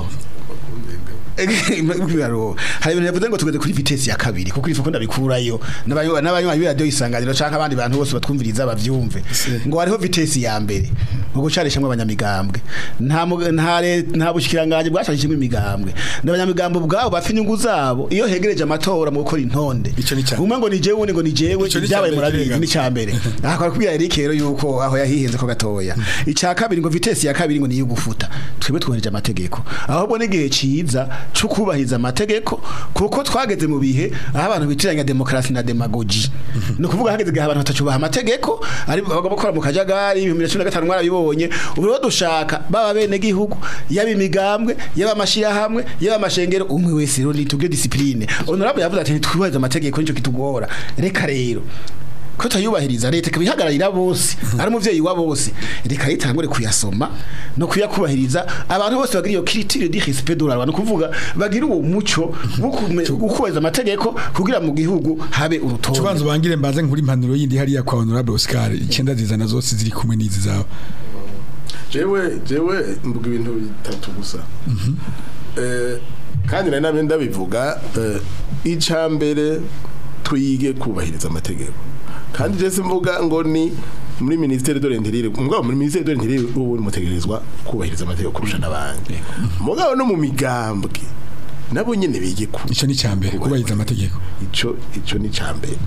impanuro hari ibintu yavuze ngo tugeze kuri vitesi ya kabiri kuko ifuko ndabikurayo n'abanywa n'abanywa b'iradiyo isanganiro canke abandi bantu bose batwumviriza bavyumve ngo hariho vitesi ya mbere ngo gucarishamwe abanyamigambwe nta mu- nta le- nta bushikiranganje bwacashijwe imigambwe n'abanyamigambwe ubwabo bafite inyungu zabo iyo hegereje amatora mu gukora intonde Ico ni ca- umwe ngo ni jewe undi ngo ni jewe Ico ni ibyabaye ca mbere murabizi kirenga. ni cyambere aha kwa kubwira Eric rero yuko aho yahihenze ko gatoya icya kabiri ngo vitesi ya kabiri ngo niyo gufuta twebwe twubahirije amategeko ahubwo n'igihe ciza cyo kubahiriza amategeko kuko twageze mu bihe aho abantu bitiranya demokarasi na demagogi ni ukuvuga hageze igihe abantu batacubaha amategeko ari bagomba gukora mu kajagari ibihumbi bibiri na cumi na gatanu mwarabibonye ubu rero dushaka baba bene gihugu yaba imigambwe yaba amashirahamwe yaba amashengero umwe wese rero nitubwe discipline honorable yavuze ati twubahiriza amategeko nico kitugora reka rero ko tutayubahiriza leta ikabihagararira bose ari umuvyeyi wa bose reka ritangure kuyasoma no kuyakubahiriza abantu bose bagira iyo criture di respect de la loi no kuvuga bagira uwo muco wo kume- wo kubahiriza amategeko kugira mu gihugu habe urutonde tubanza ubangire mbaze nkuri impanuro yindi hariya kwa honorable Oscar icyenda zizana zose ziri kumwe n'izi zawe jewe jewe mvuga ibintu bitatu gusa eh kandi nari nabe ndabivuga eh, ica mbere twige kubahiriza amategeko kandi je simvuga ngo ni muri ministere de l'intérieur mugabo muri ministere de l'intérieur ubu mutegerezwa kubahiriza amategeko kurusha n'abandi mugabo no mu migambwe nabo nyene bige ku ico ni cyambere kubahiriza amategeko ico ico ni cambere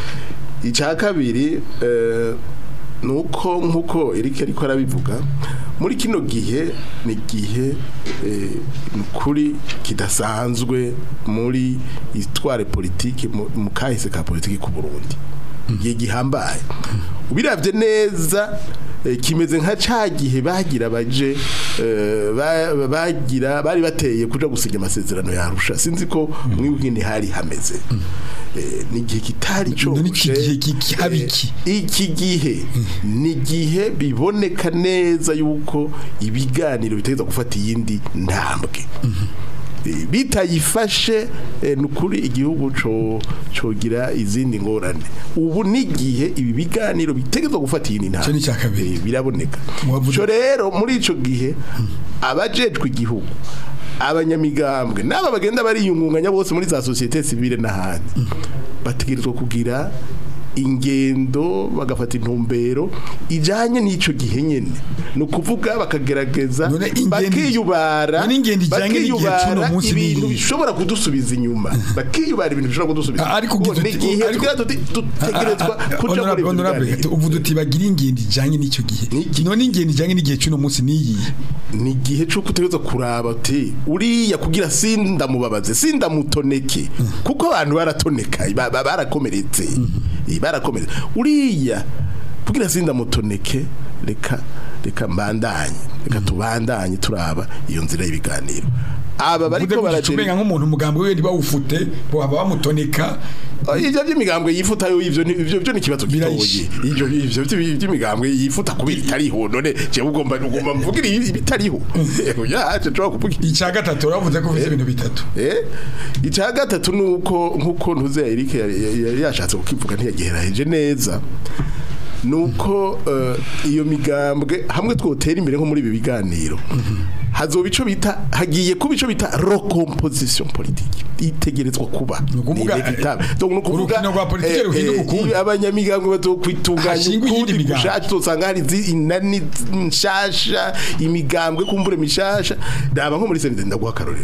icya kabiri eh, nuko nkuko Eric ariko arabivuga muri kino gihe ni gihe eh, kuri kidasanzwe muri histoire politique mu mu kahise ka politique ku Burundi igihe gihambaye ubiravye neza eh, kimeze nka ca gihe bagira baje eh, ba- bagira bari bateye kuja gusinya amasezerano ya Arusha sinzi ko mwibwini hari hameze Eh, ni igihe kitari None iki coroshe. gihe ki- haba Eh, iki? iki gihe ni igihe biboneka neza yuko ibiganiro biteza gufata iyindi ntambwe Eh, bitayifashe eh, ni ukuri igihugu co cogira izindi ngorane ubu n'igihe ibi biganiro bitegezwa gufata iyindi Ico ni ntambwe icya kabiri. Eh, biraboneka Wavuze- co rero muri ico gihe abajejwe igihugu abanyamigambwe n'aba bagenda bariyungunganya bose muri za societe civile n'ahandi bategerezwa kugira ingendo bagafata intumbero ijanye n'ico gihe nyene ni ukuvuga bakagerageza None ingendo- bakiyubara none ingendo ijanye n'igihe bakiyubara c'uno munsi ni ibintu iyi? bishobora kudusubiza inyuma bakiyubara ibintu bishobora kudusubiza Ah, ariko Kuko ugize ni uti- igihe ariko- tugira tuti- dutegerezwa kuja muri ibyo biganiro. uvuga uti bagira ingendo ijanye n'icyo gihe Ni- none ingendo ijanye n'igihe cy'uno munsi niyi ni igihe cyo kutegereza kuraba ati uriya kugira sindamubabaze sindamutoneke kuko abantu baratoneka ba- ba- barakomeretse Eh, barakomeretse uriya kugira sindamutoneke reka reka mbandanye reka tubandanye turaba iyo nzira y'ibiganiro aba bariko uvuga baragera umenga nk'umuntu umugambi we ntibawufute baba bamutoneka Oh, ivyo vy'imigambwe yifuta yo ivyo ni- ivyo byo ni kibazo Birayishe. gitoye ivyo ivyo vy'imi- vy'imigambwe yifuta kubera itariho none je ugomba ugomba mvugira ibi- ibitariho ya je cyo kuvuga icya gatatu uravuze ko ufite ibintu bitatu eh icya gatatu nuko nkuko ntuze Eric yari yari yashatse kukivuga ntiyageraheje neza nuko eh, iyo migambwe hamwe twotera imbere nko muri ibi biganiro hazoba ico bita hagiye kuba ico bita recomposition politique itegerezwa kuba Ni ukuvuga, Ni inevitable. Donc, ni ukuvuga, urukino rwa politike eh, ruhinduka eh, ukundi. iyo abanyamigambwe bazokwitunganya Hashingwe iyindi ukundi migambwe. gushaka tuzosanga hari izi- inani nshasha imigambwe kumbure mishasha ndaba nko muri senide ndaguha akarorero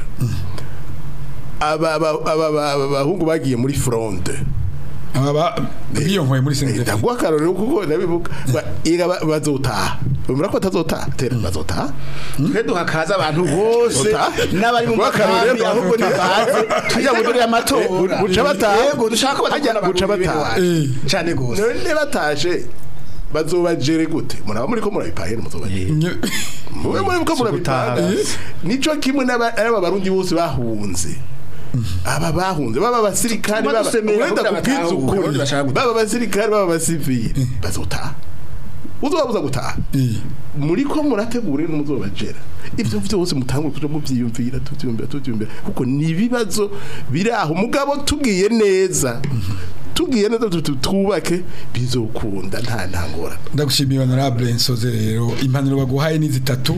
aba aba- aba- aba- aba- abahungu bagiye muri fronde aba ba- biyonkoye muri senede ndaguha akarorero kuko ndabivuga Ba- ega ba- bazotaha bumva ko batazotaha tera bazotaha twe duhakaza abantu bose Ota. n'abari mu Rwakarorero, makambi ahubwo ntibaze twitegurire amatora Eh, guca bataha. yego dushaka ko Hajya batakubona guca abantu bataha. b'iwacu. cane gose none batashe bazobajere gute muraba muri ko murabipahera muzobajere mube muri ko murabipahera gutaha. nico kimwe n'aba n'aba barundi bose bahunze aba bahunze baba abasirikari Tuma baba dusemera wenda kugira kubwiza batahuke, ukuri abarundi bashaka gutaha. baba abasirikari baba abasivili bazotaha uzobabuza gutaha muri ko murategure n'umuzobajera ibyo byose mutangwe kuja muvyiyumvira tuvyumvira tuvyumvira kuko ni ibibazo biri aho mugabo tugiye neza tugiye neza tutu- twubake bizokunda nta ntangora ndagushimiye honorable nsoze rero impanuro baguhaye ni zitatu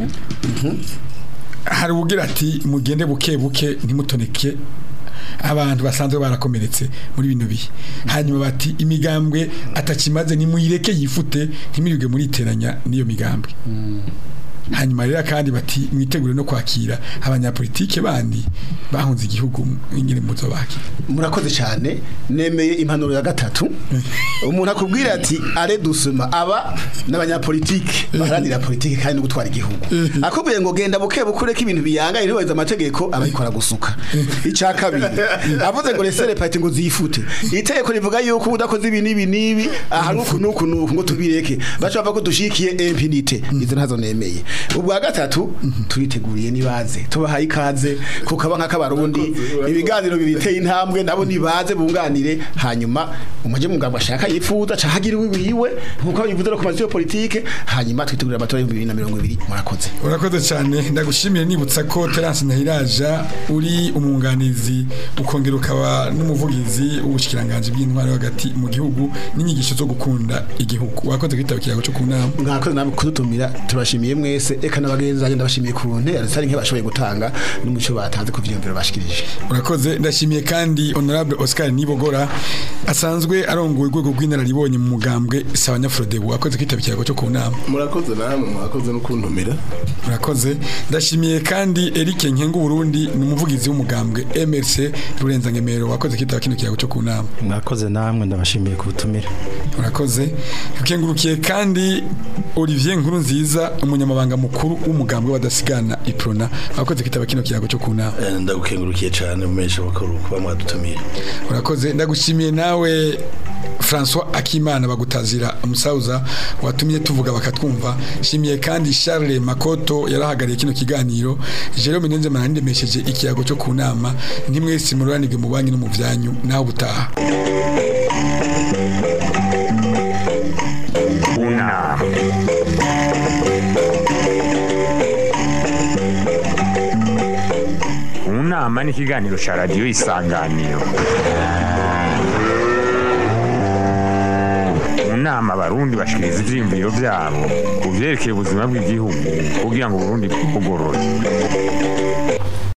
hari ugira ati mugende buke buke ntimutoneke abantu basanzwe barakomeretse muri bino bihe hanyuma bati imigambwe atakimaze nimuyireke yifute ntimwirirwe muriteranya n'iyo migambwe hanyuma rero kandi bati mwitegure no kwakira abanyapolitike bandi bahunze igihugu ingene muzo bakira murakoze cyane nemeye impanuro ya gatatu umuntu akubwira ati are dusuma aba n'abanyapolitike baharanira politike kandi no gutwara igihugu akubwiye ngo genda buke bukure ko ibintu biyangaye ntibaheze amategeko abayikora gusuka icya kabiri avuze ngo resere pati ngo zifute itegeko rivuga yuko udakoze ibi n'ibi n'ibi aha nuku nuku nuku ngo tubireke baca bava ko dushikiye impunite izo ntazo nemeye ubwa gatatu turiteguriye nibaze tubahaye ikaze kukaba nk'akabarundi ibiganiro bibiteye intambwe nabo nibaze bunganire hanyuma umuje mugabo ashaka yifuza cahagira wiwe nkuko bivuze no ku mazu yo politike hanyuma twitegurira amatora y'ibihumbi bibiri na mirongo ibiri murakoze urakoze cyane ndagushimiye nibutsa ko Terence Ntahiraja uri umwunganizi ukongera ukaba n'umuvugizi w'ubushikiranganje bw'intwari hagati mu gihugu n'inyigisho zo gukunda igihugu wakoze kwitaba ikiyago cyo ku nama mwakoze namwe kudutumira turashimiye mwese bose eka n'abagenzi bagenda bashimiye ku ntera zitari nke bashoboye gutanga n'umuco batanze ku vyiyumviro bashikirije urakoze ndashimiye kandi honorable Oscar Nibogora asanzwe arongoye urwego rw'inararibonye mu mugambwe Sabanyafrodebu akoze kwitaba ikiyago cyo ku nama murakoze namwe mwakoze no kuntumira Murakoze ndashimiye kandi Eric Nkengu Burundi ni umuvugizi w'umugambwe MRC Rurenza Ngemero wakoze kitaba kino kiyago cyo ku nama mwakoze namwe ndabashimiye ku butumire Murakoze ukengurukiye kandi Olivier Nkuru nziza umunyamabanga mukuru w'umugambwe wadasigana Iprona wakoze kitaba kino kiyago cyo ku nama Eh, ndagukengurukiye cyane mumesha makuru kuba mwadutumiye urakoze ndagushimiye nawe François Akimana bagutazira umusaza watumye tuvuga bakatwumva shimiye kandi Charles Makoto yarahagariye kino kiganiro Jerome Nenze manandemesheje ikiyago cyo ku nama ntimwese mururanige mu banki no mu byanyu naho butaha Una. Unama ni ikiganiro cya radiyo isanganiro mu nama abarundi bashikiriza ivyiyumviro vyabo ku vyerekeye ubuzima bw'igihugu kugira ngo uburundi bugorore